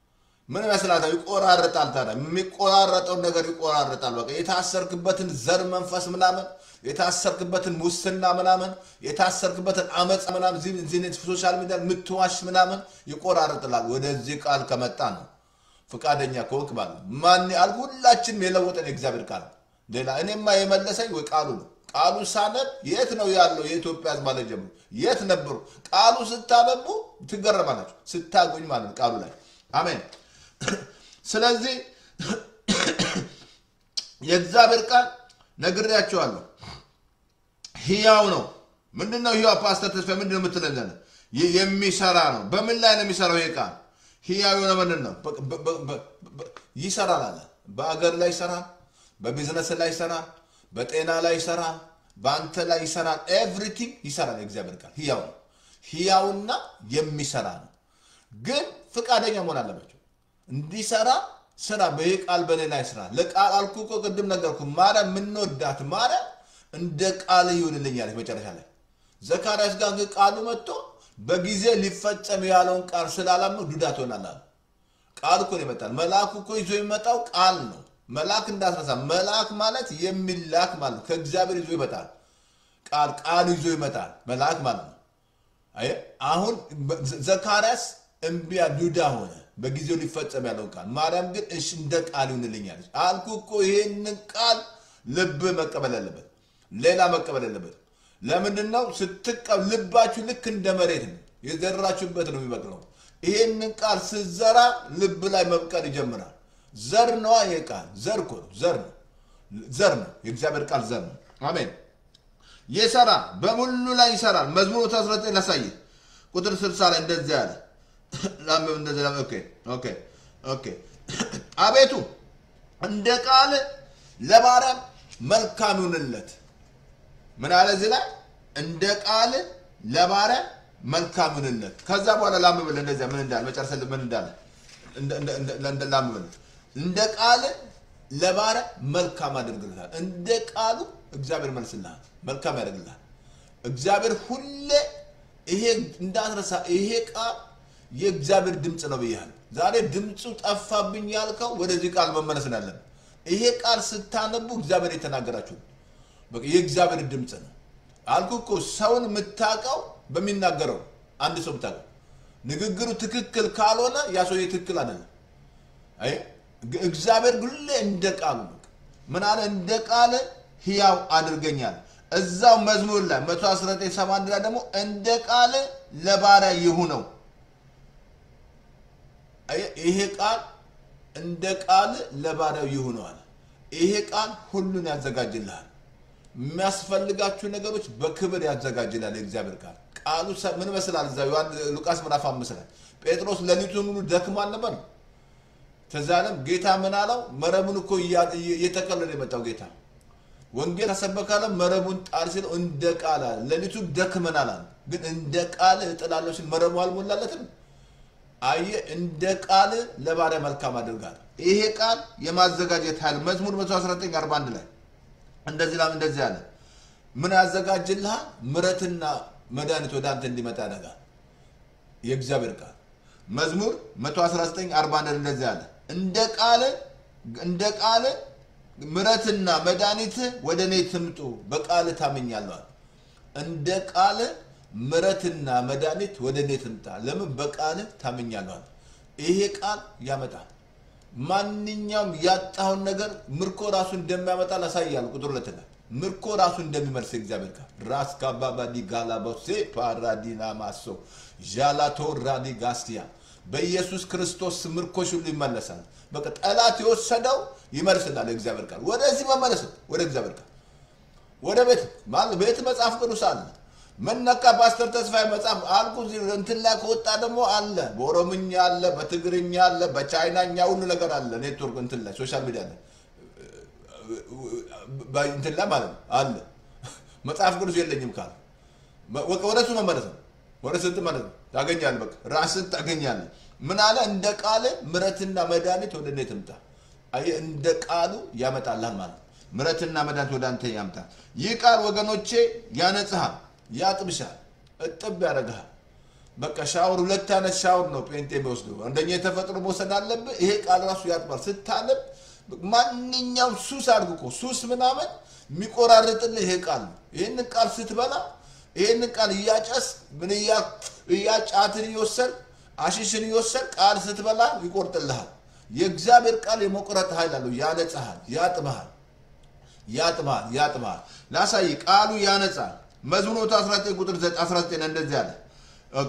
ምን ይመስላል? ይቆራረጣል። ታዲያ የሚቆራረጠውን ነገር ይቆራረጣል። በቃ የታሰርክበትን ዘር መንፈስ ምናምን፣ የታሰርክበትን ሙስና ምናምን፣ የታሰርክበትን አመፃ ምናምን፣ እዚህ እዚህ ሶሻል ሚዲያ የምትዋሽ ምናምን ይቆራረጥላል። ወደዚህ ቃል ከመጣ ነው ፈቃደኛ ከወቅ ባለ ማን አል ሁላችንም የለወጠን የእግዚአብሔር ቃል ነው። ሌላ እኔማ የመለሰኝ ወይ ቃሉ ነው። ቃሉ ሳነብ የት ነው ያለው? የኢትዮጵያ ሕዝብ ማለት ጀምሮ የት ነበሩ? ቃሉ ስታነቡ ትገረማላችሁ፣ ስታገኙ ማለት ነው ቃሉ ላይ አሜን። ስለዚህ የእግዚአብሔር ቃል ነግሬያቸዋለሁ፣ ህያው ነው። ምንድን ነው ህያው? ፓስተር ተስፋ ምንድን ነው የምትለን? ይ- የሚሰራ ነው። በምን ላይ ነው የሚሰራው ይሄ ቃል? ህያው የሆነ ምንድን ነው? በ- በ- በ- በ- ይሰራል አለ። በአገር ላይ ይሰራል፣ በቢዝነስ ላይ ይሰራል፣ በጤና ላይ ይሰራል፣ በአንተ ላይ ይሰራል። ኤቭሪቲንግ ይሰራል። የእግዚአብሔር ቃል ህያው ነው። ህያውና የሚሰራ ነው። ግን ፍቃደኛ መሆን አለባቸው እንዲሰራ ስራ። በይህ ቃል በኔ ላይ ስራ። ለቃል አልኩ እኮ ቅድም ነገርኩ። ማርያም የምንወዳት ማርያም እንደ ቃል ይሁንልኝ አለች መጨረሻ ላይ። ዘካርያስ ጋር ግን ቃሉ መጥቶ በጊዜ ሊፈጸም ያለውን ቃል ስላላመኑ ዱዳ ትሆናለህ አለ። ቃል እኮ ነው ይመጣል። መልአኩ እኮ ይዞ የሚመጣው ቃል ነው። መልአክ እንዳስረሳ መልአክ ማለት የሚላክ ማለት ነው። ከእግዚአብሔር ይዞ ይመጣል። ቃል ቃል ይዞ ይመጣል መልአክ ማለት ነው። አየህ አሁን ዘካርያስ እምቢያ ዱዳ ሆነ፣ በጊዜው ሊፈጸም ያለውን ቃል። ማርያም ግን እሺ እንደ ቃል ይሁንልኛለች። አልኩ እኮ ይሄንን ቃል ልብ መቀበል አለበት፣ ሌላ መቀበል አለበት። ለምንድን ነው ስትቀ ልባችሁ ልክ እንደ መሬት ነው፣ የዘራችሁበት ነው የሚበቅለው። ይሄንን ቃል ስትዘራ ልብ ላይ መብቀል ይጀምራል። ዘር ነዋ። ይሄ ቃል ዘር እኮ ነው፣ ዘር ነው፣ ዘር ነው። የእግዚአብሔር ቃል ዘር ነው። አሜን። ይሰራል፣ በሙሉ ላይ ይሰራል። መዝሙር 19 ላሳይ ቁጥር 60 ላይ እንደዚህ ያለ አቤቱ እንደ ቃል ለባሪያም መልካም ይሁንለት። ምን አለ እዚህ ላይ እንደ ቃል ለባሪያ መልካም ይሁንለት። ከዛ በኋላ ላምብል እንደዚያ ምን እንዳለ መጨረሻ ምን እንዳለ ላምብል እንደ ቃል ለባሪያ መልካም አድርግልሃል። እንደ ቃሉ እግዚአብሔር መልስልሃል፣ መልካም ያደርግልሃል። እግዚአብሔር ሁሌ ይሄ እንዳትረሳ፣ ይሄ ቃል የእግዚአብሔር ድምፅ ነው ብያለሁ። ዛሬ ድምፁ ጠፋብኝ ያልከው ወደዚህ ቃል መመለስ ያለን። ይሄ ቃል ስታነቡ እግዚአብሔር የተናገራችሁ በቃ የእግዚአብሔር ድምፅ ነው አልኩ እኮ። ሰውን የምታውቀው በሚናገረው አንድ ሰው የምታውቀው ንግግሩ ትክክል ካልሆነ ያ ሰው ትክክል አይደለም። አይ እግዚአብሔር ሁሌ እንደ ቃሉ ነው። ምን አለ? እንደ ቃል ሕያው አድርገኛል። እዛው መዝሙር ላይ 119 ላይ ደግሞ እንደ ቃል ለባሪያ ይሁነው ይሄ ቃል እንደ ቃል ለባሪያው ይሁነዋል። ይሄ ቃል ሁሉን ያዘጋጅልሃል። የሚያስፈልጋችሁ ነገሮች በክብር ያዘጋጅላል። የእግዚአብሔር ቃል ቃሉ ምን መስላል? እዛ ሉቃስ ምዕራፍ አምስት ላይ ጴጥሮስ ሌሊቱን ሙሉ ደክሟል ነበር። ተዛለም ጌታ ምን አለው? መረቡን እኮ እየተቀለለ የመጣው ጌታ ወንጌል ተሰበካለ መረቡን ጣል ሲለው እንደ ቃል አለ። ሌሊቱን ደክመናል አለ። ግን እንደ ቃል እጥላለሁ ሲል መረቡ አልሞላለትም። አየ እንደ ቃል ለባሪያ መልካም አድርጋል። ይሄ ቃል የማዘጋጀት ኃይል መዝሙር 11941 ላይ እንደዚህ ላም እንደዚህ አለ። ምን ያዘጋጅልሃል? ምረትና መድኃኒት ወደ አንተ እንዲመጣ ያደርጋል። የእግዚአብሔር ቃል መዝሙር 11941 እንደዚህ አለ። እንደ ቃል እንደ ቃል ምረትና መድኃኒት ወደ እኔ ትምጡ፣ በቃል ታምኛለሁ። እንደ ቃል ምረትና መድኃኒት ወደ እኔ ትምጣ። ለምን? በቃል ታምኛለሁ። ይሄ ቃል ያመጣል። ማንኛውም ያጣውን ነገር ምርኮ ራሱ እንደሚያመጣ ላሳያል። ቁጥር ሁለት ላይ ምርኮ ራሱ እንደሚመልስ እግዚአብሔር ቃል ራስ ካባባዲ ጋላቦሴ ፓራዲና ማሶ ዣላቶ ራዲ ጋስቲያ በኢየሱስ ክርስቶስ ምርኮሽ ሁሉ ይመለሳል። በቃ ጠላት የወሰደው ይመልስላል። እግዚአብሔር ቃል ወደዚህ መመለስ ወደ እግዚአብሔር ቃል ወደ ቤት ቤት መጽሐፍ ቅዱስ አለ። መነካ ፓስተር ተስፋዬ መጽሐፍ አልኩ እንትን ላይ ከወጣ ደግሞ አለ። በኦሮምኛ አለ፣ በትግርኛ አለ፣ በቻይናኛ ሁሉ ነገር አለ። ኔትወርክ እንትን ላይ ሶሻል ሚዲያ ላይ እንትን ላይ ማለት ነው አለ። መጽሐፍ ቅዱስ የለኝም ካለ ወደ እሱ መመለስ ነው። ወደ ስንት ማለት ነው ታገኛለህ። በቃ ራስን ታገኛለህ። ምን አለ? እንደ ቃል ምረትና መድኃኒት ወደ እኔ ትምጣ። አየህ፣ እንደ ቃሉ ያመጣልሃል ማለት ነው። ምረትና መድኃኒት ወደ አንተ ያምጣል። ይህ ቃል ወገኖቼ ያነጽሃል፣ ያጥብሻል፣ እጥብ ያደርግሃል። በቃ ሻወር ሁለት አይነት ሻወር ነው ጴንጤ የሚወስደው። አንደኛ የተፈጥሮ መውሰድ አለብህ። ይሄ ቃል ራሱ ያጥባል። ስታነብ ማንኛውም ሱስ አድርግ እኮ ሱስ ምናምን የሚቆራርጥልህ ይሄ ቃል ነው። ይህን ቃል ስትበላ ይህን ቃል እያጨስ ምን እያጫትን እየወሰድ አሽሽን እየወሰድ ቃል ስትበላ ይቆርጥልሃል። የእግዚአብሔር ቃል የመቁረጥ ኃይል አለው። ያነጽሃል፣ ያጥብሃል፣ ያጥብሃል፣ ያጥብሃል። ላሳይ ቃሉ ያነጻል። መዝሙር 19 ቁጥር 19 እንደዚህ አለ። ኦኬ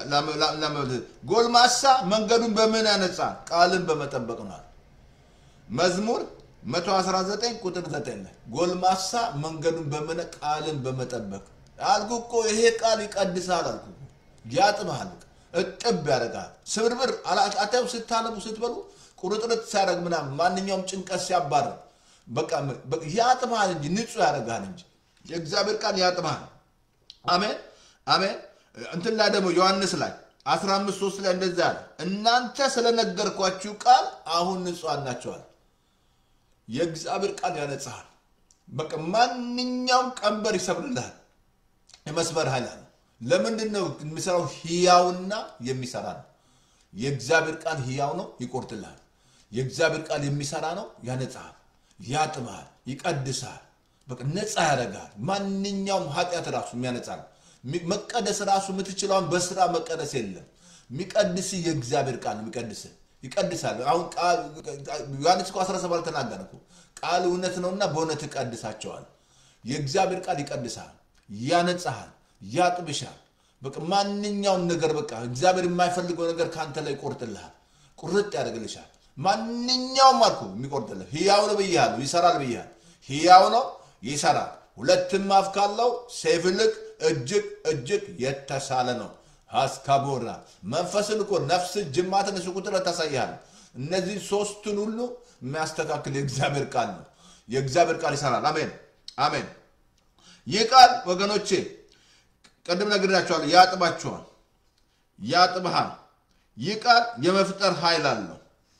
ጎልማሳ መንገዱን በምን ያነጻል? ቃልን በመጠበቅ ነው። መዝሙር 119 ቁጥር 9 ላይ ጎልማሳ መንገዱን በምን ቃልን በመጠበቅ አልኩ እኮ ይሄ ቃል ይቀድሳል አልኩ ያጥብሃል እጥብ ያደርጋል ስብርብር አታዩ ስታነቡ ስትበሉ ቁርጥርጥ ሲያደርግ ምናምን ማንኛውም ጭንቀት ሲያባርር በቃ ያጥብሃል እንጂ ንጹህ ያደርግሃል እንጂ የእግዚአብሔር ቃል ያጥብሃል አሜን አሜን እንትን ላይ ደግሞ ዮሐንስ ላይ 15 3 ላይ እንደዛ አለ እናንተ ስለነገርኳችሁ ቃል አሁን ንጹሐን ናቸዋል የእግዚአብሔር ቃል ያነጽሃል በቃ ማንኛውም ቀንበር ይሰብርልሃል። የመስበር ኃይል አለው። ለምንድን ነው የሚሰራው? ህያውና የሚሰራ ነው። የእግዚአብሔር ቃል ህያው ነው፣ ይቆርጥልሃል። የእግዚአብሔር ቃል የሚሰራ ነው፣ ያነጻሃል፣ ያጥብሃል፣ ይቀድስሃል፣ በቃ ነፃ ያደርግሃል። ማንኛውም ኃጢአት ራሱ የሚያነጻ ነው። ሚ- መቀደስ ራሱ የምትችለውን በስራ መቀደስ የለም። የሚቀድስ የእግዚአብሔር ቃል ነው የሚቀድስ ይቀድሳል። አሁን ቃል ዮሐንስ እኮ 17 ተናገረ እኮ ቃል እውነት ነውና በእውነት እቀድሳቸዋል። የእግዚአብሔር ቃል ይቀድሳል፣ ያነጻሃል፣ ያጥብሻል። በቃ ማንኛውም ነገር በቃ እግዚአብሔር የማይፈልገው ነገር ከአንተ ላይ ይቆርጥልሃል፣ ቁርጥ ያደርግልሻል። ማንኛውም አልኩ የሚቆርጥልህ ህያው ነው ብያለሁ፣ ይሰራል ብያለሁ። ህያው ነው ይሰራል። ሁለትም አፍ ካለው ሰይፍ ይልቅ እጅግ እጅግ የተሳለ ነው። አስካቦራ መንፈስን እኮ ነፍስን፣ ጅማትን እሱ ቁጥር ታሳያል። እነዚህ ሶስቱን ሁሉ የሚያስተካክል የእግዚአብሔር ቃል ነው። የእግዚአብሔር ቃል ይሰራል። አሜን አሜን። ይህ ቃል ወገኖቼ ቅድም ነግሬያቸዋለሁ፣ ያጥባችኋል፣ ያጥብሃል። ይህ ቃል የመፍጠር ኃይል አለው፣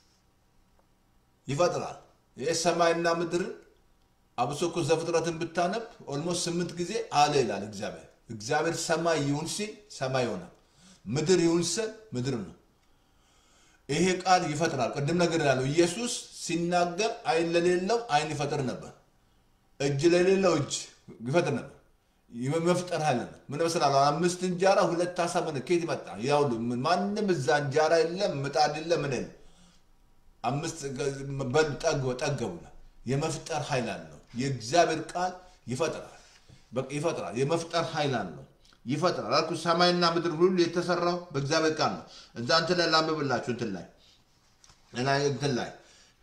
ይፈጥራል። ይህ ሰማይና ምድርን አብሶ እኮ ዘፍጥረትን ብታነብ ኦልሞስት ስምንት ጊዜ አለ ይላል እግዚአብሔር። እግዚአብሔር ሰማይ ይሁን ሲል ሰማይ ይሆናል፣ ምድር ይሁን ሲል ምድር ነው። ይሄ ቃል ይፈጥራል። ቅድም ነገር ያለው ኢየሱስ ሲናገር አይን ለሌለው አይን ይፈጥር ነበር፣ እጅ ለሌለው እጅ ይፈጥር ነበር። መፍጠር ኃይል ነው። ምን መስላል? አምስት እንጀራ ሁለት አሳ ምን ከየት መጣ? ያው ማንም እዛ እንጀራ የለም ምጣድ የለም ምን የለም። አምስት በል ጠግበ ጠገቡና የመፍጠር ኃይል አለው። የእግዚአብሔር ቃል ይፈጥራል። በቃ ይፈጥራል። የመፍጠር ኃይል አለው። ይፈጥራል አልኩ። ሰማይና ምድር ሁሉ የተሰራው በእግዚአብሔር ቃል ነው። እዛ እንትን ላይ ላንብብላችሁ እንትን ላይ ላይ እንትን ላይ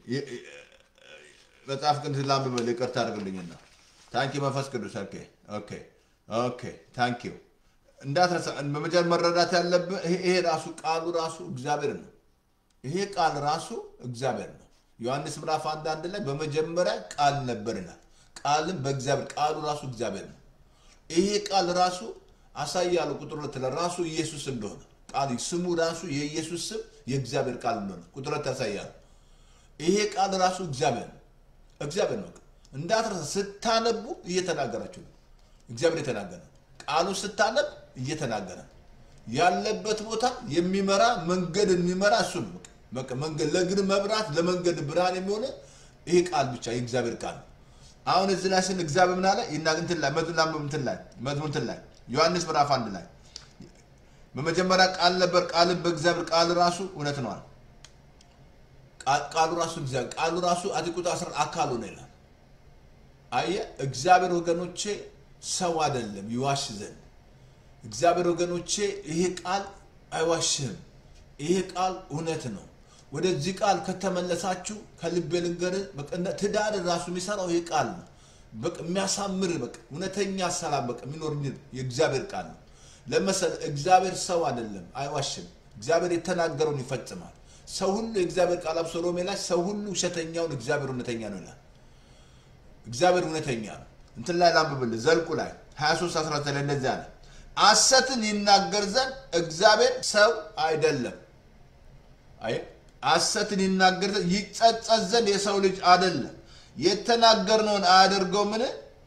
መጽሐፍ ቅዱስ ላንብብል። ይቅርታ አድርግልኝና ታንኪ መንፈስ ቅዱስ ኦኬ ኦኬ ኦኬ ታንኪ እንዳትረሳ። በመጀመሪያ መረዳት ያለብህ ይሄ ይሄ ራሱ ቃሉ ራሱ እግዚአብሔር ነው። ይሄ ቃል ራሱ እግዚአብሔር ነው። ዮሐንስ ምዕራፍ አንድ አንድ ላይ በመጀመሪያ ቃል ነበር ይላል። ቃልም በእግዚአብሔር ቃሉ ራሱ እግዚአብሔር ነው። ይሄ ቃል ራሱ አሳያለሁ ቁጥር ሁለት ላይ ራሱ ኢየሱስ እንደሆነ ቃል ስሙ ራሱ የኢየሱስ ስም የእግዚአብሔር ቃል እንደሆነ ቁጥር ሁለት ያሳያል። ይሄ ቃል ራሱ እግዚአብሔር ነው። እግዚአብሔር ነው። እንዳትረሳ ስታነቡ እየተናገራችሁ ነው። እግዚአብሔር የተናገረ ቃሉ ስታነብ እየተናገረ ያለበት ቦታ የሚመራ መንገድ የሚመራ እሱ ነው። በቃ መንገድ ለእግር መብራት ለመንገድ ብርሃን የሚሆነ ይሄ ቃል ብቻ የእግዚአብሔር ቃል ነው። አሁን እዚህ ላይ ስን እግዚአብሔር ምን አለ ይናግ እንትን ላይ መዝሙር ላንብብ እንትን ላይ መዝሙር እንትን ላይ ዮሐንስ ምዕራፍ አንድ ላይ በመጀመሪያ ቃል ነበር፣ ቃልም በእግዚአብሔር ቃል ራሱ እውነት ነዋል። ቃሉ ራሱ እግዚአብሔር ቃሉ ራሱ አቲቁጣ አስራ አካሉ ነው ይላል። አየ እግዚአብሔር ወገኖቼ ሰው አይደለም ይዋሽ ዘንድ እግዚአብሔር ወገኖቼ ይሄ ቃል አይዋሽህም። ይሄ ቃል እውነት ነው። ወደዚህ ቃል ከተመለሳችሁ ከልቤ ልንገርህ፣ ትዳር ራሱ የሚሰራው ይሄ ቃል ነው። በቃ የሚያሳምር በቃ እውነተኛ ሰላም በቃ የሚኖር የእግዚአብሔር ቃል ነው። ለመሰል እግዚአብሔር ሰው አይደለም፣ አይዋሽም። እግዚአብሔር የተናገረውን ይፈጽማል። ሰው ሁሉ የእግዚአብሔር ቃል አብሶ ሮሜ ላይ ሰው ሁሉ ውሸተኛውን እግዚአብሔር እውነተኛ ነው ይላል። እግዚአብሔር እውነተኛ ነው። እንትን ላይ ላንብብልህ ዘልቁ ላይ 23 19 ላይ እንደዚህ አለ ሐሰትን ይናገር ዘንድ እግዚአብሔር ሰው አይደለም። አይ ሐሰትን ይናገር ዘንድ ይጸጸት ዘንድ የሰው ልጅ አይደለም። የተናገርነውን አያደርገው ምን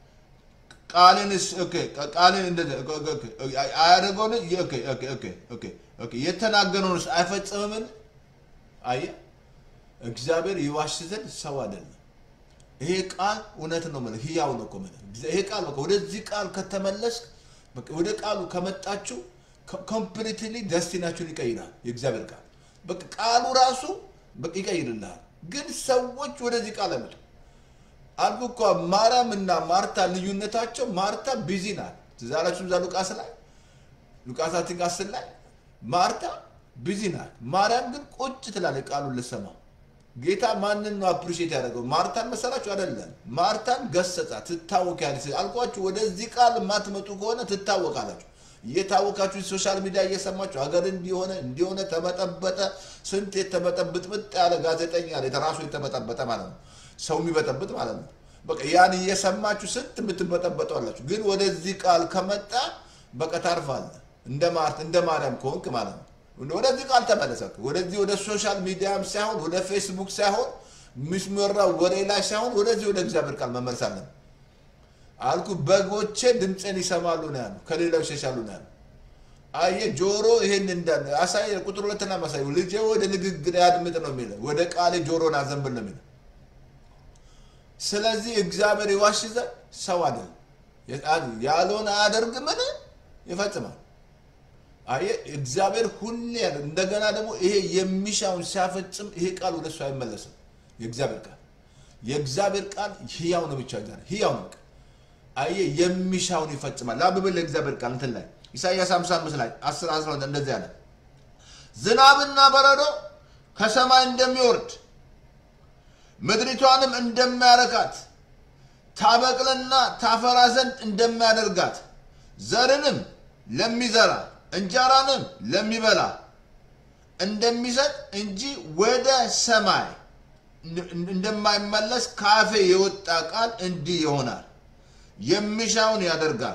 ቃልን ኦኬ ቃልን እንደዚህ አያደርገውን ኦኬ ኦኬ ኦኬ ኦኬ ኦኬ የተናገርነውን አይፈጽምምን? አየ እግዚአብሔር ይዋሽ ዘንድ ሰው አይደለም። ይሄ ቃል እውነት ነው ማለት ህያው ነው እኮ ማለት ይሄ ቃል በቃ ወደዚህ ቃል ከተመለስክ በቃ ወደ ቃሉ ከመጣችሁ ኮምፕሊትሊ ደስቲናችሁን ይቀይራል። የእግዚአብሔር ቃል በቃ ቃሉ ራሱ በቃ ይቀይርልሃል። ግን ሰዎች ወደዚህ ቃል አይመጡ አልኩ እኮ ማርያም እና ማርታ ልዩነታቸው ማርታ ቢዚ ናት። ትዝ አላችሁ እዛ ሉቃስ ላይ ሉቃስ አቲንክ አስር ላይ ማርታ ቢዚ ናት። ማርያም ግን ቁጭ ትላለች ቃሉን ልሰማ ጌታ ማንን ነው አፕሪሼት ያደረገው? ማርታን መሰላችሁ? አይደለም። ማርታን ገሰጻ። ትታወቂያለች አልኳችሁ። ወደዚህ ቃል የማትመጡ ከሆነ ትታወቃላችሁ። እየታወቃችሁ ሶሻል ሚዲያ እየሰማችሁ ሀገር እንዲሆነ እንዲሆነ ተበጠበጠ። ስንት የተበጠብጥብጥ ያለ ጋዜጠኛ ራሱ የተበጠበጠ ማለት ነው። ሰው የሚበጠብጥ ማለት ነው። በቃ ያን እየሰማችሁ ስንት የምትበጠበጠው አላችሁ። ግን ወደዚህ ቃል ከመጣ በቃ ታርፋለህ። እንደ ማርት እንደ ማርያም ከሆንክ ማለት ነው። ወደዚህ ቃል ተመለሰ። ወደዚህ ወደ ሶሻል ሚዲያም ሳይሆን ወደ ፌስቡክ ሳይሆን የሚመራው ወሬ ላይ ሳይሆን ወደዚህ ወደ እግዚአብሔር ቃል መመለስ አለን። አልኩ በጎቼ ድምፄን ይሰማሉ ነው ያሉ፣ ከሌላው ይሸሻሉ ነው ያሉ። አየ ጆሮ ይሄን እንዳለ አሳይ። ቁጥር ሁለትና ማሳይ ልጄ ወደ ንግግር ያድምጥ ነው የሚለው፣ ወደ ቃሌ ጆሮን አዘንብል ነው የሚለው። ስለዚህ እግዚአብሔር ይዋሽ ዘንድ ሰው አይደለም፣ ያልሆነ አያደርግምን ይፈጽማል። አየ እግዚአብሔር ሁሌ ያለ እንደገና ደግሞ ይሄ የሚሻውን ሲያፈጽም ይሄ ቃል ወደ እሱ አይመለስም። የእግዚአብሔር ቃል የእግዚአብሔር ቃል ህያው ነው ብቻ ዛ ህያው ነው። አየ የሚሻውን ይፈጽማል። ላብብል ለእግዚአብሔር ቃል እንትን ላይ ኢሳይያስ 55 ላይ 10 11 እንደዚህ አለ። ዝናብና በረዶ ከሰማይ እንደሚወርድ ምድሪቷንም እንደሚያረካት ታበቅልና ታፈራ ዘንድ እንደሚያደርጋት ዘርንም ለሚዘራ እንጀራንም ለሚበላ እንደሚሰጥ እንጂ ወደ ሰማይ እንደማይመለስ ካፌ የወጣ ቃል እንዲህ ይሆናል። የሚሻውን ያደርጋል፣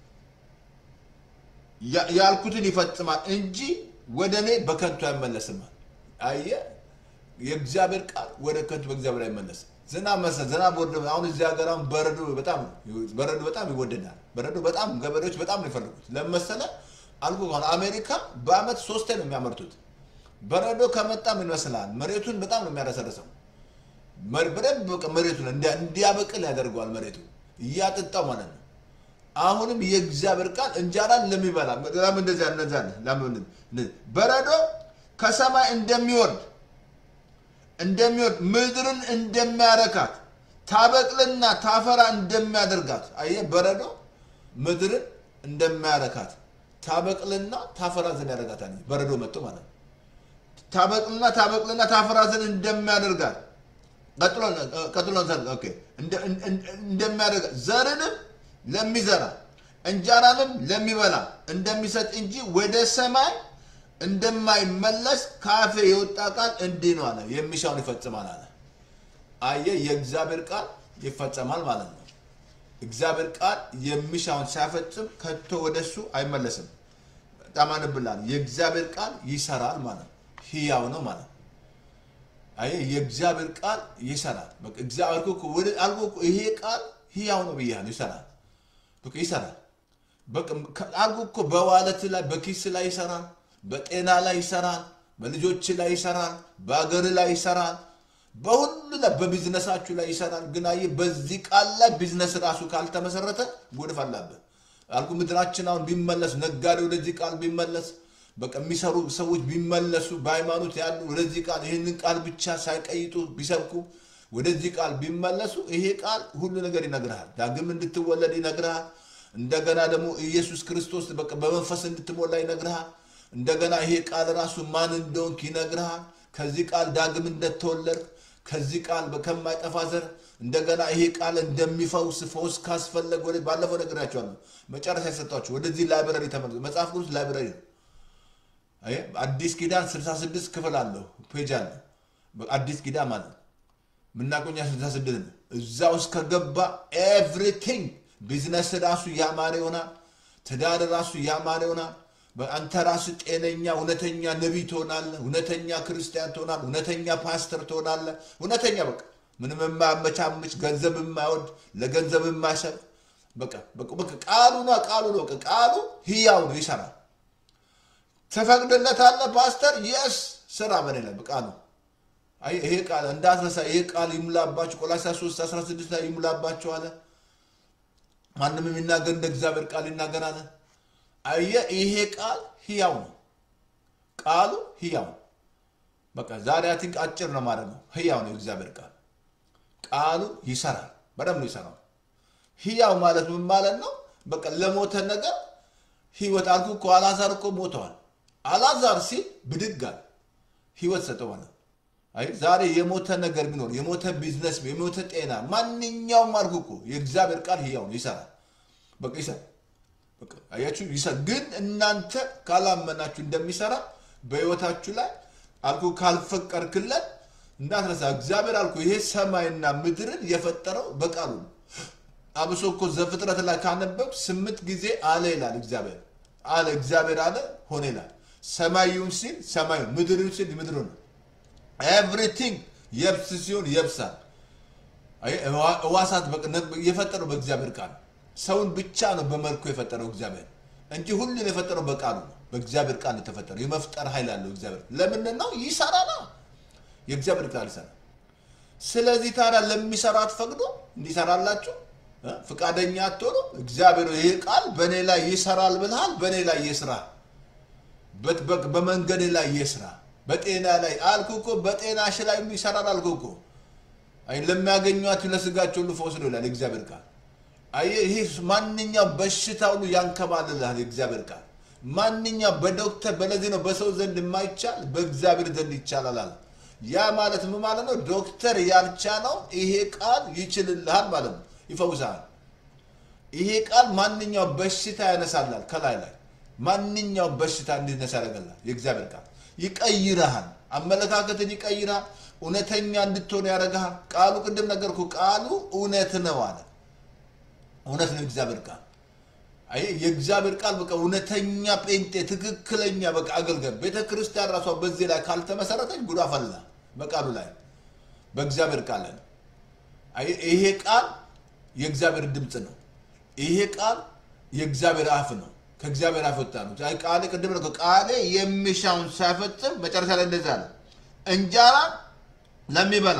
ያልኩትን ይፈጽማል እንጂ ወደ እኔ በከንቱ አይመለስም። አየ የእግዚአብሔር ቃል ወደ ከንቱ በእግዚአብሔር አይመለስም። ዝናብ መሰ ዝናብ ወርደ አሁን እዚህ ሀገር አሁን በረዶ በጣም በረዶ በጣም ይወደዳል። በረዶ በጣም ገበሬዎች በጣም ነው የፈለጉት። ለመሰለ አልኩ ከሆነ አሜሪካ በአመት ሶስቴ ነው የሚያመርቱት። በረዶ ከመጣ ምን ይመስላል? መሬቱን በጣም ነው የሚያረሰርሰው። በደንብ መሬቱን እንዲያበቅል ያደርገዋል። መሬቱ እያጠጣው ማለት ነው። አሁንም የእግዚአብሔር ቃል እንጀራን ለሚበላ ለምን እንደዚያ እንደዚያ ለምን በረዶ ከሰማይ እንደሚወርድ እንደሚወርድ ምድርን እንደሚያረካት ታበቅልና ታፈራ እንደሚያደርጋት አየህ፣ በረዶ ምድርን እንደሚያረካት ታበቅልና ታፈራ ዘንድ ያደርጋታል። በረዶ መጥቶ ማለት ነው። ታበቅልና ታበቅልና ታፈራ ዘንድ እንደሚያደርጋት ቀጥሎ እንደሚያደርጋት ዘርንም ለሚዘራ እንጀራንም ለሚበላ እንደሚሰጥ እንጂ ወደ ሰማይ እንደማይመለስ ካፌ የወጣ ቃል እንዲህ ነው አለ። የሚሻውን ይፈጽማል አለ። አየህ፣ የእግዚአብሔር ቃል ይፈጸማል ማለት ነው። እግዚአብሔር ቃል የሚሻውን ሲያፈጽም ከቶ ወደሱ አይመለስም። በጣም አንብላል። የእግዚአብሔር ቃል ይሰራል ማለት ነው። ህያው ነው ማለት ነው። አየህ፣ የእግዚአብሔር ቃል ይሰራል። በቃ እግዚአብሔር እኮ ወደ አልኩ እኮ ይሄ ቃል ህያው ነው ብያለሁ። ይሰራል፣ በቃ ይሰራል። በቃ አልኩ እኮ በዋለት ላይ በኪስ ላይ ይሰራል በጤና ላይ ይሰራል። በልጆች ላይ ይሰራል። በአገር ላይ ይሰራል። በሁሉ ላይ በቢዝነሳችሁ ላይ ይሰራል። ግን አየህ በዚህ ቃል ላይ ቢዝነስ ራሱ ካልተመሰረተ ጎድፍ አለብህ አልኩ። ምድራችን አሁን ቢመለስ ነጋዴ ወደዚህ ቃል ቢመለስ በቃ የሚሰሩ ሰዎች ቢመለሱ በሃይማኖት ያሉ ወደዚህ ቃል ይህንን ቃል ብቻ ሳይቀይጡ ቢሰብኩ ወደዚህ ቃል ቢመለሱ ይሄ ቃል ሁሉ ነገር ይነግርሃል። ዳግም እንድትወለድ ይነግርሃል። እንደገና ደግሞ ኢየሱስ ክርስቶስ በቃ በመንፈስ እንድትሞላ ይነግርሃል። እንደገና ይሄ ቃል ራሱ ማን እንደሆንክ ይነግርሃል። ከዚህ ቃል ዳግም እንደተወለድክ ከዚህ ቃል ከማይጠፋ ዘር እንደገና ይሄ ቃል እንደሚፈውስ ፈውስ ካስፈለግ ወደ ባለፈው ነግራቸዋለሁ። መጨረሻ የሰጧቸው ወደዚህ ላይብረሪ ተመልሶ መጽሐፍ ቅዱስ ላይብረሪ ነው። አዲስ ኪዳን 66 ክፍል አለው ፔጅ አለ። አዲስ ኪዳን ማለት ነው ምናቆኛ 66 ነው። እዛ ውስጥ ከገባ ኤቭሪቲንግ ቢዝነስ ራሱ ያማረ ይሆናል። ትዳር ራሱ ያማረ ይሆናል። አንተ ራስ ጤነኛ እውነተኛ ነቢይ ትሆናለህ። እውነተኛ ክርስቲያን ትሆናለህ። እውነተኛ ፓስተር ትሆናለህ። እውነተኛ በቃ ምንም የማያመቻምች ገንዘብ የማይወድ ለገንዘብ የማይሰብ በቃ በቃ ቃሉ ነው ቃሉ ነው በቃ ቃሉ ህያው ነው ይሰራል። ትፈቅድለታለህ ፓስተር የስ ስራ በኔ ላይ ቃሉ ይሄ ቃል እንዳትረሳ ይሄ ቃል ይሙላባችሁ ቆላስይስ 3 16 ላይ ይሙላባችሁ አለ። ማንም የሚናገር እንደ እግዚአብሔር ቃል ይናገራል። አየህ ይሄ ቃል ህያው ነው። ቃሉ ህያው ነው። በቃ ዛሬ አቲንክ አጭር ነው ማለት ነው። ህያው ነው የእግዚአብሔር ቃል። ቃሉ ይሰራል፣ በደንብ ነው ይሰራል። ህያው ማለት ምን ማለት ነው? በቃ ለሞተ ነገር ህይወት አልኩ እኮ አልዓዛር እኮ ሞተዋል። አልዓዛር ሲል ብድግ አለ፣ ህይወት ሰጠው ማለት ነው። አይ ዛሬ የሞተ ነገር ቢኖር የሞተ ቢዝነስ፣ የሞተ ጤና፣ ማንኛውም አልኩ እኮ የእግዚአብሔር ቃል ህያው ነው፣ ይሰራል። በቃ ይሰራል። አያችሁ ይሰራል። ግን እናንተ ካላመናችሁ እንደሚሰራ በህይወታችሁ ላይ አልኩ ካልፈቀርክለት እንዳትረሳ። እግዚአብሔር አልኩ ይሄ ሰማይና ምድርን የፈጠረው በቃሉ ነው። አብሶ እኮ ዘፍጥረት ላይ ካነበብ ስምንት ጊዜ አለ ይላል እግዚአብሔር አለ እግዚአብሔር አለ ሆነ ይላል። ሰማዩን ሲል ሰማዩ፣ ምድርን ሲል ምድሩ ነው። ኤቭሪቲንግ የብስ ሲሆን የብሳል። ህዋሳት የፈጠረው በእግዚአብሔር ቃል ሰውን ብቻ ነው በመልኩ የፈጠረው እግዚአብሔር እንጂ ሁሉን የፈጠረው በቃሉ ነው። በእግዚአብሔር ቃል የተፈጠረው የመፍጠር ኃይል አለው እግዚአብሔር። ለምንድን ነው ይሰራላ? የእግዚአብሔር ቃል ይሰራል። ስለዚህ ታዲያ ለሚሰራ አትፈቅዱ እንዲሰራላችሁ እ? ፍቃደኛ አትሆኑ። እግዚአብሔር ይሄ ቃል በእኔ ላይ ይሰራል ብልሃል፣ በእኔ ላይ ይስራ፣ በት- በ- በመንገድ ላይ ይስራ፣ በጤና ላይ አልኩ እኮ በጤናሽ ላይ ይሰራል አልኩ እኮ። አይ ለሚያገኟት ለስጋቸው ሁሉ ፈውስ ነው ይላል የእግዚአብሔር ቃል። አየህ ይሄ ማንኛው በሽታ ሁሉ ያንከባልልሃል የእግዚአብሔር ቃል። ማንኛው በዶክተር በለዚህ ነው በሰው ዘንድ የማይቻል በእግዚአብሔር ዘንድ ይቻላል አለ። ያ ማለት ምን ማለት ነው? ዶክተር ያልቻለው ይሄ ቃል ይችልልሃል ማለት ነው፣ ይፈውሳል። ይሄ ቃል ማንኛው በሽታ ያነሳላል። ከላይ ላይ ማንኛው በሽታ እንዲነሳ ያደርገላል። የእግዚአብሔር ቃል ይቀይርሃል፣ አመለካከትን ይቀይርሃል፣ እውነተኛ እንድትሆን ያደርግሃል። ቃሉ ቅድም ነገርኩ፣ ቃሉ እውነት ነው አለ። እውነት ነው የእግዚአብሔር ቃል። አይ የእግዚአብሔር ቃል በቃ እውነተኛ ጴንጤ፣ ትክክለኛ በቃ አገልጋይ ቤተ ክርስቲያን ራሷ በዚህ ላይ ካልተመሰረተች ጉዳ ፈላ። በቃሉ ላይ በእግዚአብሔር ቃል ላይ ነው። አይ ይሄ ቃል የእግዚአብሔር ድምፅ ነው። ይሄ ቃል የእግዚአብሔር አፍ ነው። ከእግዚአብሔር አፍ ወጣ ነው። አይ ቃሌ ቅድም ነው ቃሌ የሚሻውን ሳይፈጽም መጨረሻ ላይ እንደዛ አለ እንጀራ ለሚበላ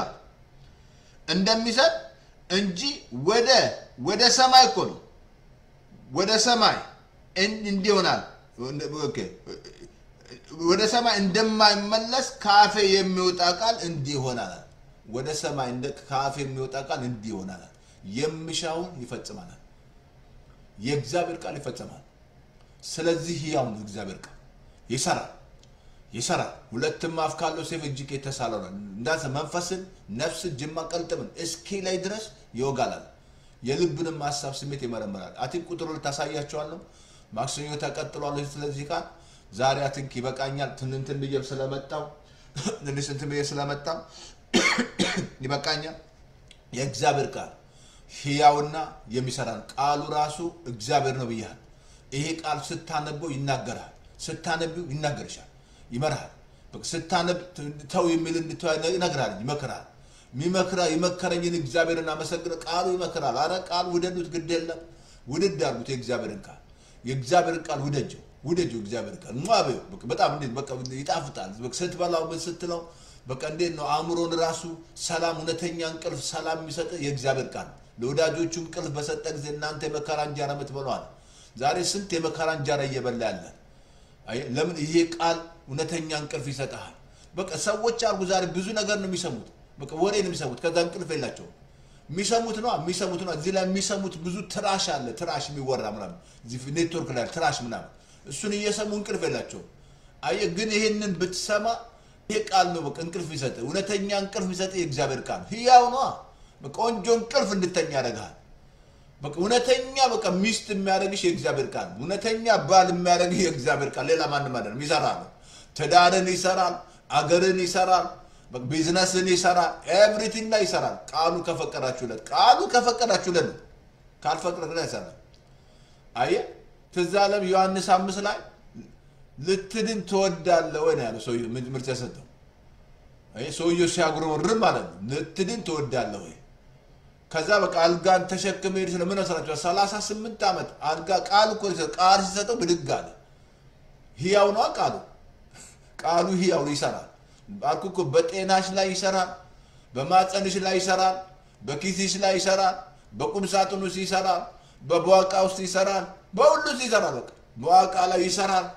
እንደሚሰጥ እንጂ ወደ ወደ ሰማይ እኮ ነው ወደ ሰማይ እን- እንዲህ ይሆናል። ኦኬ። ወደ ሰማይ እንደማይመለስ ከአፌ የሚወጣ ቃል እንዲህ ይሆናል። ወደ ሰማይ እንደ ከአፌ የሚወጣ ቃል እንዲህ ይሆናል። የሚሻውን ይፈጽማል። የእግዚአብሔር ቃል ይፈጸማል። ስለዚህ ሕያው ነው እግዚአብሔር ቃል ይሰራል ይሰራል። ሁለትም አፍ ካለው ሰይፍ እጅግ የተሳለ ነው። እንዳንተ መንፈስን፣ ነፍስን፣ ጅማ ቀልጥምን እስኪ ላይ ድረስ ይወጋላል። የልብንም ሀሳብ ስሜት ይመረምራል። አቲንክ ቁጥሩ ታሳያቸዋለሁ። ማክሰኞ ተቀጥሏል። ስለዚህ ቃል ዛሬ አቲንክ ይበቃኛል። ትንንትን ብዬ ስለመጣው ትንሽ እንትን ብዬ ስለመጣው ይበቃኛል። የእግዚአብሔር ቃል ሕያውና የሚሰራ ነው። ቃሉ ራሱ እግዚአብሔር ነው ብያል። ይሄ ቃል ስታነበው ይናገራል። ስታነቢው ይናገርሻል፣ ይመርሃል። በቃ ስታነብ ተው የሚል እንድተው ይነግራል፣ ይመክራል። ሚመክራ የመከረኝን እግዚአብሔርን አመሰግነ ቃሉ ይመክራል። አረ ቃል ውደዱት፣ ግድ የለም ውድድ አድርጉት። የእግዚአብሔርን ቃል የእግዚአብሔርን ቃል ውደጀው፣ ውደጀው እግዚአብሔር ቃል ሟቤው በጣም እንዴት በቃ ይጣፍጣል። በቃ ስትበላው ምን ስትለው በቃ እንዴት ነው አእምሮን ራሱ ሰላም፣ እውነተኛ እንቅልፍ ሰላም የሚሰጥ የእግዚአብሔር ቃል ለወዳጆቹ እንቅልፍ በሰጠ ጊዜ እናንተ የመከራ እንጀራ የምትበሏል። ዛሬ ስንት የመከራ እንጀራ እየበላ ያለ አየህ፣ ለምን ይሄ ቃል እውነተኛ እንቅልፍ ይሰጥሃል። በቃ ሰዎች አርጉ ዛሬ ብዙ ነገር ነው የሚሰሙት። በቃ ወሬ ነው የሚሰሙት። ከዛ እንቅልፍ የላቸውም። የሚሰሙት ነው የሚሰሙት ነው። እዚህ ላይ የሚሰሙት ብዙ ትራሽ አለ፣ ትራሽ የሚወራ ምናምን እዚህ ኔትወርክ ላይ ትራሽ ምናምን፣ እሱን እየሰሙ እንቅልፍ የላቸውም። አየህ፣ ግን ይሄንን ብትሰማ ይሄ ቃል ነው በቃ እንቅልፍ ይሰጥ፣ እውነተኛ እንቅልፍ ይሰጥ። የእግዚአብሔር ቃል ህያው ነው። ቆንጆ እንቅልፍ እንድተኛ ያደርግሃል። በቃ እውነተኛ በቃ ሚስት የሚያደርግሽ የእግዚአብሔር ቃል ነው። እውነተኛ ባል የሚያደርግሽ የእግዚአብሔር ቃል ሌላ ማንም አይደለም። ይሰራል። ትዳርን ይሰራል፣ አገርን ይሰራል፣ በቃ ቢዝነስን ይሰራል፣ ኤቭሪቲንግ ላይ ይሰራል። ቃሉ ከፈቀዳችሁለት ቃሉ ከፈቀዳችሁለት ነው። ካልፈቀደ ይሰራል። አየህ ትዝ አለም ዮሐንስ አምስት ላይ ልትድን ትወዳለህ ወይ ነው ያለው ሰውዬው ምርጫ የሰጠው አየህ ሰውዬው ሲያጉረመርም ማለት ነው። ልትድን ትወዳለህ ወይ ከዛ በቃ አልጋን ተሸክመ ሄድ ስለምን መስላችኋል? ሰላሳ ስምንት ዓመት አልጋ ቃል እኮ ሲሰጥ ቃል ሲሰጠው ብድግ አለ። ህያው ነዋ ቃሉ ቃሉ ህያው ነው፣ ይሰራል። አልኩ እኮ በጤናሽ ላይ ይሰራል፣ በማፀንሽ ላይ ይሰራል፣ በኪስሽ ላይ ይሰራል፣ በቁም ሳጥን ውስጥ ይሰራል፣ በበዋቃ ውስጥ ይሰራል፣ በሁሉ ውስጥ ይሰራል። በቃ በዋቃ ላይ ይሰራል፣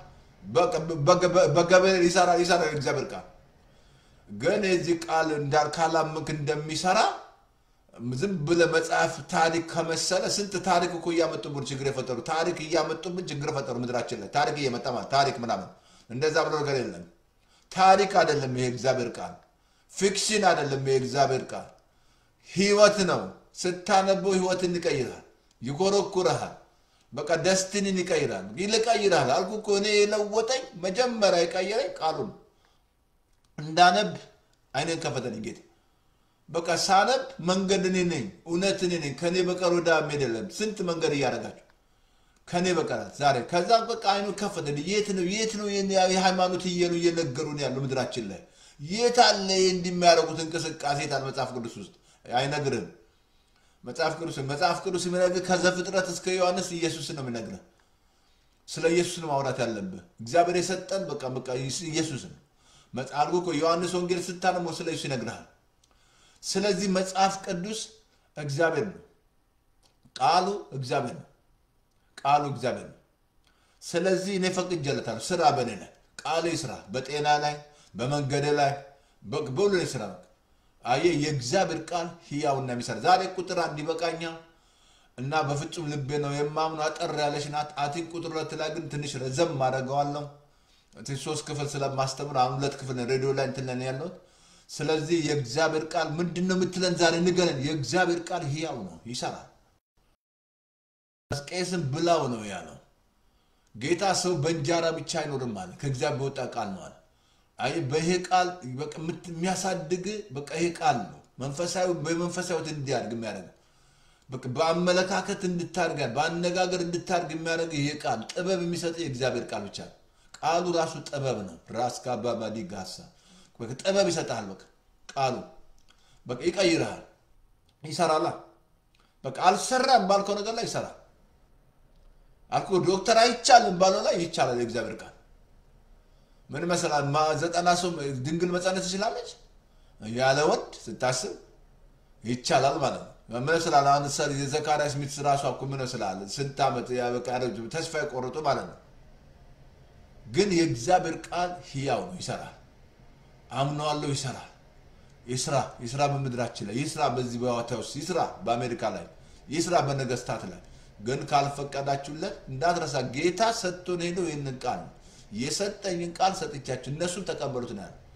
በገበሬ ይሰራል፣ ይሰራል እግዚአብሔር ቃል ግን የዚህ ቃል እንዳል ካላመንክ እንደሚሰራ ዝም ብለህ መጽሐፍ ታሪክ ከመሰለ ስንት ታሪክ እኮ እያመጡብን ችግር የፈጠሩ ታሪክ እያመጡብን ችግር የፈጠሩ ምድራችን ላይ ታሪክ እየመጣ ማለት ታሪክ ምናምን እንደዛ ብሎ ነገር የለም። ታሪክ አይደለም ይሄ እግዚአብሔር ቃል፣ ፊክሽን አይደለም ይሄ እግዚአብሔር ቃል፣ ህይወት ነው። ስታነበው ህይወትን ይቀይራል፣ ይኮረኩረሃል። በቃ ደስትንን ይቀይራል፣ ይልቀይራል። አልኩ እኮ እኔ የለወጠኝ መጀመሪያ የቀየረኝ ቃሉን እንዳነብ አይኔን ከፈተልኝ ጌታ በቃ ሳነብ መንገድ እኔ ነኝ፣ እውነት እኔ ነኝ፣ ከእኔ በቀር ወደ አብ መሄድ የለም። ስንት መንገድ እያደረጋችሁ ከእኔ በቀራት ዛሬ ከዛ በቃ አይኑ ከፈተ። የት ነው የት ነው የሃይማኖት እየኑ እየነገሩን ያሉ ምድራችን ላይ የት አለ እንዲህ የሚያደርጉት እንቅስቃሴ የት አለ? መጽሐፍ ቅዱስ ውስጥ አይነግርም። መጽሐፍ ቅዱስ መጽሐፍ ቅዱስ የሚነግርህ ከዘፍጥረት እስከ ዮሐንስ ኢየሱስ ነው የሚነግርህ። ስለ ኢየሱስ ነው ማውራት ያለብህ። እግዚአብሔር የሰጠን በቃ በቃ ኢየሱስ ነው። መጽሐፍ እኮ ዮሐንስ ወንጌል ስታነሞ ስለ ኢየሱስ ይነግርሃል። ስለዚህ መጽሐፍ ቅዱስ እግዚአብሔር ነው። ቃሉ እግዚአብሔር ነው። ቃሉ እግዚአብሔር ነው። ስለዚህ እኔ ፈቅጄለታለሁ። ስራ በእኔ ላይ ቃሉ ስራ፣ በጤና ላይ፣ በመንገድ ላይ፣ በሁሉ ላይ ስራ። አየህ፣ የእግዚአብሔር ቃል ህያውና የሚሰራ ዛሬ ቁጥር አንድ ይበቃኛል እና በፍጹም ልቤ ነው የማምኑ አጠር ያለች ናት። አቲን ቁጥር ሁለት ላይ ግን ትንሽ ረዘም አደርገዋለሁ። ሶስት ክፍል ስለማስተምር አሁን ሁለት ክፍል ሬዲዮ ላይ እንትን ላይ ያለሁት። ስለዚህ የእግዚአብሔር ቃል ምንድን ነው የምትለን ዛሬ ንገረን። የእግዚአብሔር ቃል ህያው ነው፣ ይሰራል። ቄስም ብላው ነው ያለው። ጌታ ሰው በእንጀራ ብቻ አይኖርም አለ፣ ከእግዚአብሔር በወጣ ቃል ነው አለ። አይ በይሄ ቃል የሚያሳድግ በቃ ይሄ ቃል ነው መንፈሳዊ በመንፈሳዊት እንዲያድግ የሚያደርግ በአመለካከት እንድታድግ በአነጋገር እንድታድግ የሚያደርግ ይሄ ቃል ጥበብ የሚሰጥ የእግዚአብሔር ቃል ብቻ ነው። ቃሉ ራሱ ጥበብ ነው። ራስ ካባባዲ ጋሳ ጥበብ ይሰጣል። በቃ ቃሉ በቃ ይቀይርሃል፣ ይሰራላ። በቃ አልሰራም ባልከው ነገር ላይ ይሰራል። አልኩ ዶክተር አይቻልም ባለው ላይ ይቻላል። የእግዚአብሔር ቃል ምን መሰላል? ዘጠና ሰው ድንግል መጸነስ ትችላለች ያለ ወንድ ስታስብ ይቻላል ማለት ነው። ምን ስላለ አሁን የዘካርያስ ሚስት ራሷ እኮ ምን ስላለ ስንት ዓመት ተስፋ የቆረጡ ማለት ነው። ግን የእግዚአብሔር ቃል ህያው ነው፣ ይሰራል። አምነዋለሁ፣ ይሰራል። ይስራ ይስራ፣ በምድራችን ላይ ይስራ፣ በዚህ በዋታ ውስጥ ይስራ፣ በአሜሪካ ላይ ይስራ፣ በነገስታት ላይ ግን ካልፈቀዳችሁለት እንዳትረሳ። ጌታ ሰጥቶን ሄደው ይህንን ቃል ነው የሰጠኝን ቃል ሰጥቻችሁ እነሱም ተቀበሉት ነው ያለው።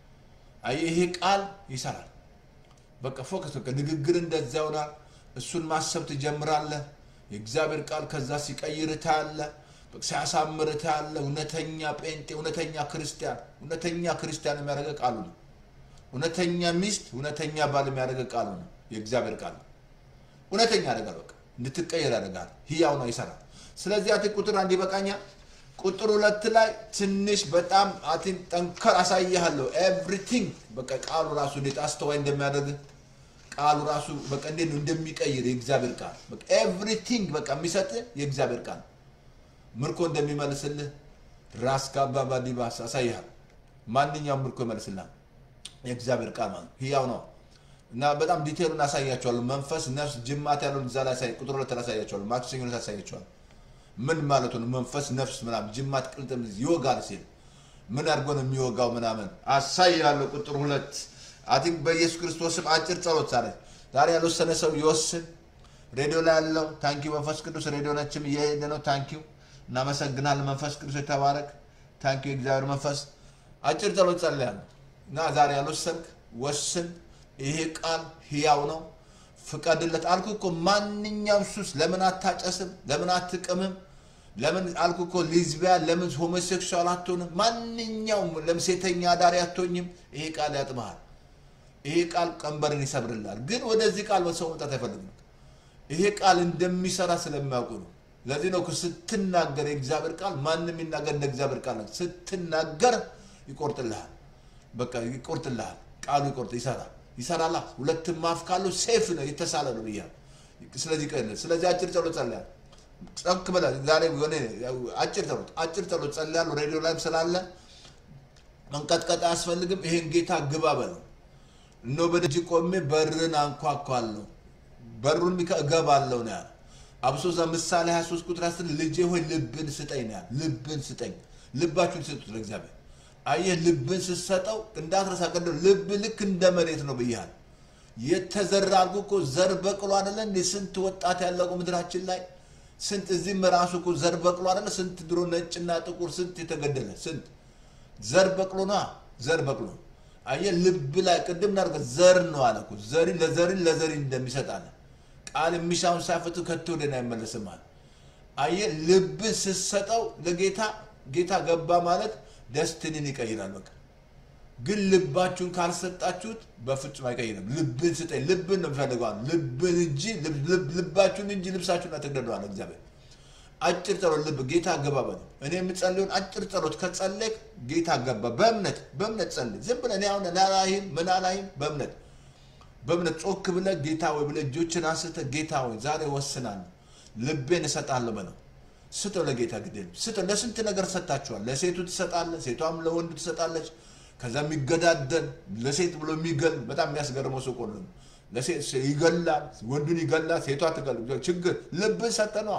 አየህ ይሄ ቃል ይሰራል። በቃ ፎከስ በቃ ንግግር እንደዛ ይሆናል። እሱን ማሰብ ትጀምራለህ። የእግዚአብሔር ቃል ከዛ ሲቀይር ታያለህ፣ ሲያሳምር ታያለህ። እውነተኛ ጴንጤ፣ እውነተኛ ክርስቲያን፣ እውነተኛ ክርስቲያን የሚያደርገ ቃሉ ነው። እውነተኛ ሚስት፣ እውነተኛ ባል የሚያደርገ ቃሉ ነው። የእግዚአብሔር ቃል ነው። እውነተኛ ያደርጋል። በቃ እንድትቀየር ያደርጋል። ህያው ነው፣ ይሰራል። ስለዚህ አቲ ቁጥር አንድ ይበቃኛል። ቁጥር ሁለት ላይ ትንሽ በጣም አቲን ጠንከር አሳይሃለሁ። ኤቭሪቲንግ በቃ ቃሉ ራሱ እንዴት አስተዋይ እንደሚያደርግ ቃሉ ራሱ በቃ እንዴት ነው እንደሚቀይር የእግዚአብሔር ቃል በቃ ኤቭሪቲንግ በቃ የሚሰጥ የእግዚአብሔር ቃል ምርኮ እንደሚመልስልህ ራስ ካባባ ዲባስ አሳይሃል። ማንኛውም ምርኮ ይመልስልሃል የእግዚአብሔር ቃል ማለት ህያው ነው እና በጣም ዲቴሉን አሳያቸዋለሁ። መንፈስ፣ ነፍስ፣ ጅማት ያለውን እዛ ላይ ጉጥሮ ሁለት ላይ አሳያቸዋለሁ። ማክሰኞ ዕለት አሳያቸዋለሁ። ምን ማለት ነው? መንፈስ ነፍስ ምናምን ጅማት ቅልጥም ይወጋል ሲል ምን አድርጎ ነው የሚወጋው ምናምን አሳያለሁ። ቁጥር ሁለት አቲንክ በኢየሱስ ክርስቶስም አጭር ጸሎት ዛሬ ዛሬ ያልወሰነ ሰው ይወስን። ሬዲዮ ላይ ያለው ታንኪው መንፈስ ቅዱስ ሬዲዮ ነችም እየሄደ ነው። ታንኪው እናመሰግናለን። መንፈስ ቅዱስ የተባረክ ታንኪው የእግዚአብሔር መንፈስ አጭር ጸሎት ጸልያለሁ እና ዛሬ ያልወሰንክ ወስን። ይሄ ቃል ህያው ነው። ፍቀድለት አልኩ እኮ። ማንኛውም ሱስ ለምን አታጨስም? ለምን አትቅምም? ለምን አልኩ እኮ ሊዝቢያን፣ ለምን ሆሞሴክሱዋል አትሆንም? ማንኛውም ለምን ሴተኛ አዳሪ አትሆኝም? ይሄ ቃል ያጥመሃል። ይሄ ቃል ቀንበርን ይሰብርላል። ግን ወደዚህ ቃል ሰው መምጣት አይፈልግም። ይሄ ቃል እንደሚሰራ ስለሚያውቁ ነው። ለዚህ ነው ስትናገር የእግዚአብሔር ቃል ማንም ይናገር እንደ እግዚአብሔር ቃል ነው። ስትናገር ይቆርጥልሃል። በቃ ይቆርጥልሃል። ቃሉ ይቆርጥ ይሰራል ይሰራላ ሁለትም አፍ ካለው ሴፍ ነው የተሳለ ነው ብያለሁ። ስለዚህ ቀን ስለዚህ አጭር ጸሎት ጸልያለሁ። ጸክ ብለህ ዛሬ የሆነ አጭር ጸሎት አጭር ጸሎት ጸልያለሁ። ሬዲዮ ላይም ስላለ መንቀጥቀጥ አያስፈልግም። ይሄን ጌታ ግባ በለው። እነሆ በደጅ ቆሜ በርን አንኳኳለሁ፣ በሩን እገባለሁ ነው ያለ። አብሶ እዛ ምሳሌ 23 ቁጥር 10 ልጄ ሆይ ልብን ስጠኝ ነው ያለ። ልብን ስጠኝ። ልባችሁን ስጡት ለእግዚአብሔር። አየህ ልብን ስትሰጠው እንዳትረሳ። ቅድም ልብ ልክ እንደ መሬት ነው ብያለሁ። የተዘራ አልኩ እኮ ዘር በቅሎ አይደለ እንዴ? ስንት ወጣት ያለቁ ምድራችን ላይ ስንት እዚህም ራሱ እኮ ዘር በቅሎ አይደለ? ስንት ድሮ ነጭና ጥቁር ስንት የተገደለ ስንት ዘር በቅሎ ነዋ። ዘር በቅሎ አየህ ልብ ላይ ቅድም እናድርገ ዘር ነው አለ እኮ ዘሪ ለዘሪ ለዘሪ እንደሚሰጥ አለ። ቃል የሚሻውን ሳይፈቱ ከቶ ወደን አይመለስም አለ። አየህ ልብን ስትሰጠው ለጌታ ጌታ ገባ ማለት ደስትንን ይቀይራል። በቃ ግን ልባችሁን ካልሰጣችሁት በፍጹም አይቀይርም። ልብን ስጠኝ፣ ልብን ነው የሚፈልገዋል። ልብን እንጂ ልባችሁን እንጂ ልብሳችሁን አትግደለዋል እግዚአብሔር። አጭር ጸሎት ልብ ጌታ ገባ በለው። እኔ የምጸልየውን አጭር ጸሎት ከጸለይክ ጌታ ገባ። በእምነት በእምነት ጸልይ። ዝም ብለህ እኔ አሁን ናላይም ምን አላይም በእምነት በእምነት ጮክ ብለህ ጌታ ወይ ብለህ እጆችን አንስተህ ጌታ ወይ ዛሬ ወስናለሁ ልቤን እሰጣለሁ በለው። ስጠው ለጌታ ግዴል ስጠው። ለስንት ነገር ሰጣችኋል። ለሴቱ ትሰጣለህ፣ ሴቷም ለወንዱ ትሰጣለች። ከዛ የሚገዳደል ለሴት ብሎ የሚገል በጣም የሚያስገርመው ሰው ቆሎ ነው። ለሴት ይገላል፣ ወንዱን ይገላል፣ ሴቷ ትገል። ችግር ልብን ሰጠነዋ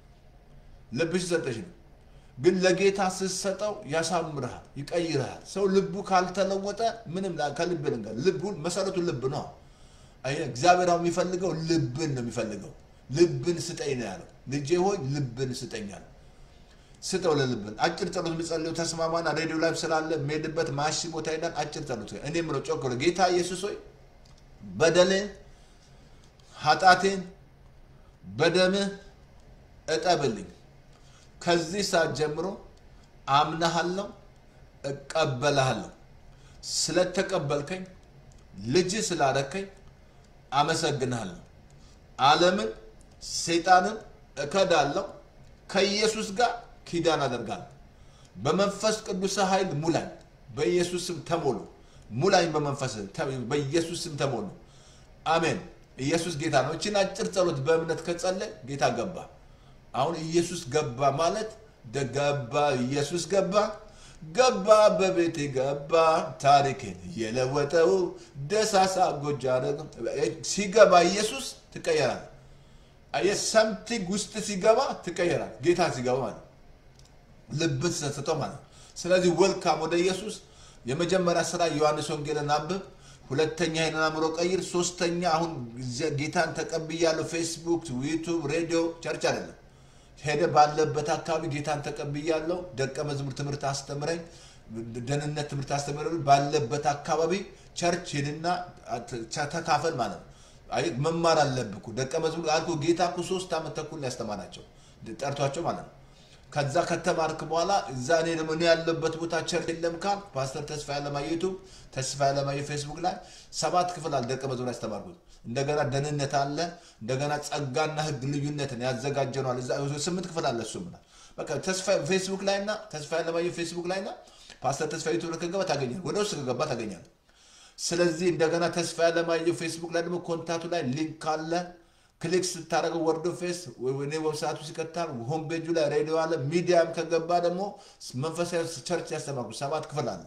ልብሽ ሰጠሽ ነው። ግን ለጌታ ስትሰጠው ያሳምርሃል፣ ይቀይርሃል። ሰው ልቡ ካልተለወጠ ምንም ላ- ከልብ ልንገር ልቡን መሰረቱ ልብ ነው። አየህ እግዚአብሔር አሁን የሚፈልገው ልብን ነው የሚፈልገው። ልብን ስጠኝ ነው ያለው። ልጄ ሆይ ልብን ስጠኝ አለ። ስጠው ለልብን። አጭር ጸሎት የሚጸልየው ተስማማና ሬዲዮ ላይ ስላለ የሚሄድበት ማሺ ቦታ ሄዳል። አጭር ጸሎት እኔ ምለው ጮክ ብሎ ጌታ ኢየሱስ ሆይ በደሌን ኃጢአቴን በደምህ እጠብልኝ ከዚህ ሰዓት ጀምሮ አምናሃለሁ፣ እቀበልሃለሁ። ስለተቀበልከኝ ልጅ ስላደረከኝ አመሰግንሃለሁ። ዓለምን ሰይጣንን እከዳለሁ፣ ከኢየሱስ ጋር ኪዳን አደርጋለሁ። በመንፈስ ቅዱስ ኃይል ሙላኝ፣ በኢየሱስ ስም ተሞሉ። ሙላኝ በመንፈስ በኢየሱስ ስም ተሞሉ። አሜን። ኢየሱስ ጌታ ነው። እችን አጭር ጸሎት በእምነት ከጸለይ ጌታ ገባ። አሁን ኢየሱስ ገባ ማለት ደገባ ኢየሱስ ገባ ገባ በቤቴ ገባ ታሪክን የለወጠው ደሳሳ ጎጃ አደረገው። ሲገባ ኢየሱስ ትቀየራል። አየህ ሰምቲንግ ውስጥ ሲገባ ትቀየራል። ጌታ ሲገባ ማለት ነው። ልብን ስትሰጠው ማለት ነው። ስለዚህ ወልካም ወደ ኢየሱስ። የመጀመሪያ ስራ ዮሐንስ ወንጌልን አንብብ። ሁለተኛ ይህንን አእምሮ ቀይር። ሶስተኛ አሁን ጌታን ተቀብያለሁ። ፌስቡክ፣ ዩቱብ፣ ሬዲዮ፣ ቸርች አይደለም ሄደ ባለበት አካባቢ ጌታን ተቀብያለሁ። ደቀ መዝሙር ትምህርት አስተምረኝ፣ ደህንነት ትምህርት አስተምረኝ። ባለበት አካባቢ ቸርች ሄድና ተካፈል ማለት ነው። አይ መማር አለብህ እኮ ደቀ መዝሙር አልኩህ። ጌታ እኮ ሶስት ዓመት ተኩል ነው ያስተማራቸው ጠርቷቸው ማለት ነው። ከዛ ከተማርክ በኋላ እዛ እኔ ደግሞ እኔ ያለበት ቦታ ቸርች የለም ካል ፓስተር ተስፋ ያለማየ ዩቱብ፣ ተስፋ ያለማየ ፌስቡክ ላይ ሰባት ክፍል አለ ደቀ መዝሙር ያስተማርኩት። እንደገና ደህንነት አለ። እንደገና ጸጋና ሕግ ልዩነትን ያዘጋጀነዋል። እዛ ስምንት ክፍል አለ። እሱ ምናል በቃ ተስፋ ፌስቡክ ላይ እና ተስፋ ያለማየ ፌስቡክ ላይ እና ፓስተር ተስፋ ዩቱብ ከገባ ታገኛል። ወደ ውስጥ ከገባ ታገኛል። ስለዚህ እንደገና ተስፋ ያለማየሁ ፌስቡክ ላይ ደግሞ ኮንታቱ ላይ ሊንክ አለ። ክሊክ ስታደረገው ወርዶ ፌስ እኔ ዌብሳይቱ ሲከታል ሆም ፔጁ ላይ ሬዲዮ አለ። ሚዲያም ከገባ ደግሞ መንፈሳዊ ቸርች ያስተማርኩ ሰባት ክፍል አለ።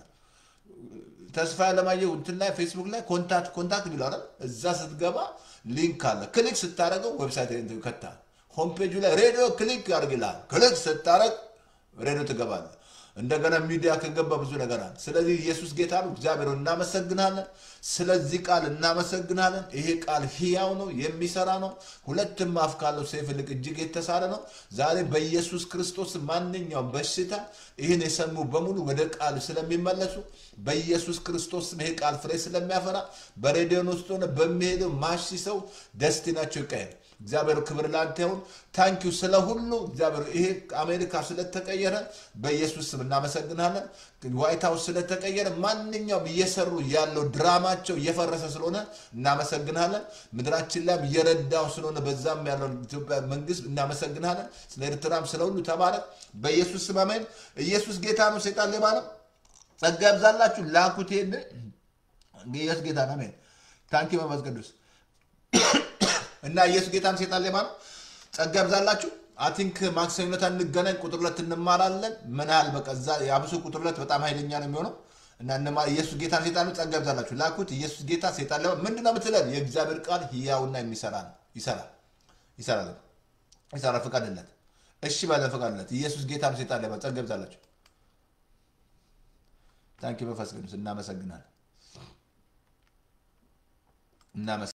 ተስፋ ያለማየሁ እንትን ላይ ፌስቡክ ላይ ኮንታክት ኮንታክት ቢለዋል እዛ ስትገባ ሊንክ አለ። ክሊክ ስታደረገው ዌብሳይት ይከታል። ሆም ፔጁ ላይ ሬዲዮ ክሊክ ያደርግልሃል። ክሊክ ስታደረግ ሬዲዮ ትገባለህ። እንደገና ሚዲያ ከገባ ብዙ ነገር አለ። ስለዚህ ኢየሱስ ጌታ ነው። እግዚአብሔር እናመሰግናለን። ስለዚህ ቃል እናመሰግናለን። ይሄ ቃል ሕያው ነው፣ የሚሰራ ነው። ሁለትም አፍ ካለው ሰይፍ ይልቅ እጅግ የተሳለ ነው። ዛሬ በኢየሱስ ክርስቶስ ማንኛውም በሽታ ይህን የሰሙ በሙሉ ወደ ቃል ስለሚመለሱ በኢየሱስ ክርስቶስ ይሄ ቃል ፍሬ ስለሚያፈራ በሬዲዮን ውስጥ ሆነ በሚሄደው ማሺ ሰው ደስቲናቸው ይቀየር። እግዚአብሔር ክብር ላንተ ይሁን። ታንኪዩ ስለ ሁሉ እግዚአብሔር ይሄ አሜሪካ ስለተቀየረ በኢየሱስ ስም እናመሰግናለን። ዋይት ሀውስ ስለተቀየረ ማንኛውም እየሰሩ ያለው ድራማቸው እየፈረሰ ስለሆነ እናመሰግናለን። ምድራችን ላይም እየረዳው ስለሆነ በዛም ያለው ኢትዮጵያ መንግስት እናመሰግናለን። ስለ ኤርትራም ስለ ሁሉ ተባረክ በኢየሱስ ስም አሜን። ኢየሱስ ጌታ ነው፣ ሴጣን ሌባ ነው። ጸጋ ያብዛላችሁ። ላኩት ይሄን ኢየሱስ ጌታ ነው። አሜን። ታንኪ መንፈስ ቅዱስ እና ኢየሱስ ጌታን ሴጣን ሌባ ነው። ጸጋ ያብዛላችሁ። አቲንክ ማክሰኞ ዕለት እንገናኝ። ቁጥር ሁለት እንማራለን። ምን ያህል በቃ እዛ የአብሶ ቁጥር ሁለት በጣም ኃይለኛ ነው የሚሆነው እና እንማ- ኢየሱስ ጌታን ሴጣን ጸጋ ያብዛላችሁ። ላኩት። ኢየሱስ ጌታ ሴጣን ሌባ ምንድን ነው የምትለን? የእግዚአብሔር ቃል ህያውና የሚሰራ ነው። ይሰራል፣ ይሰራል፣ ይሰራል። ፍቃድለት። እሺ ባለ ፍቃድለት። ኢየሱስ ጌታን ሴጣን ሌባ ጸጋ ያብዛላችሁ። ታንኪ መንፈስ ቅዱስ እናመሰግናለን። እናመሰግናለን።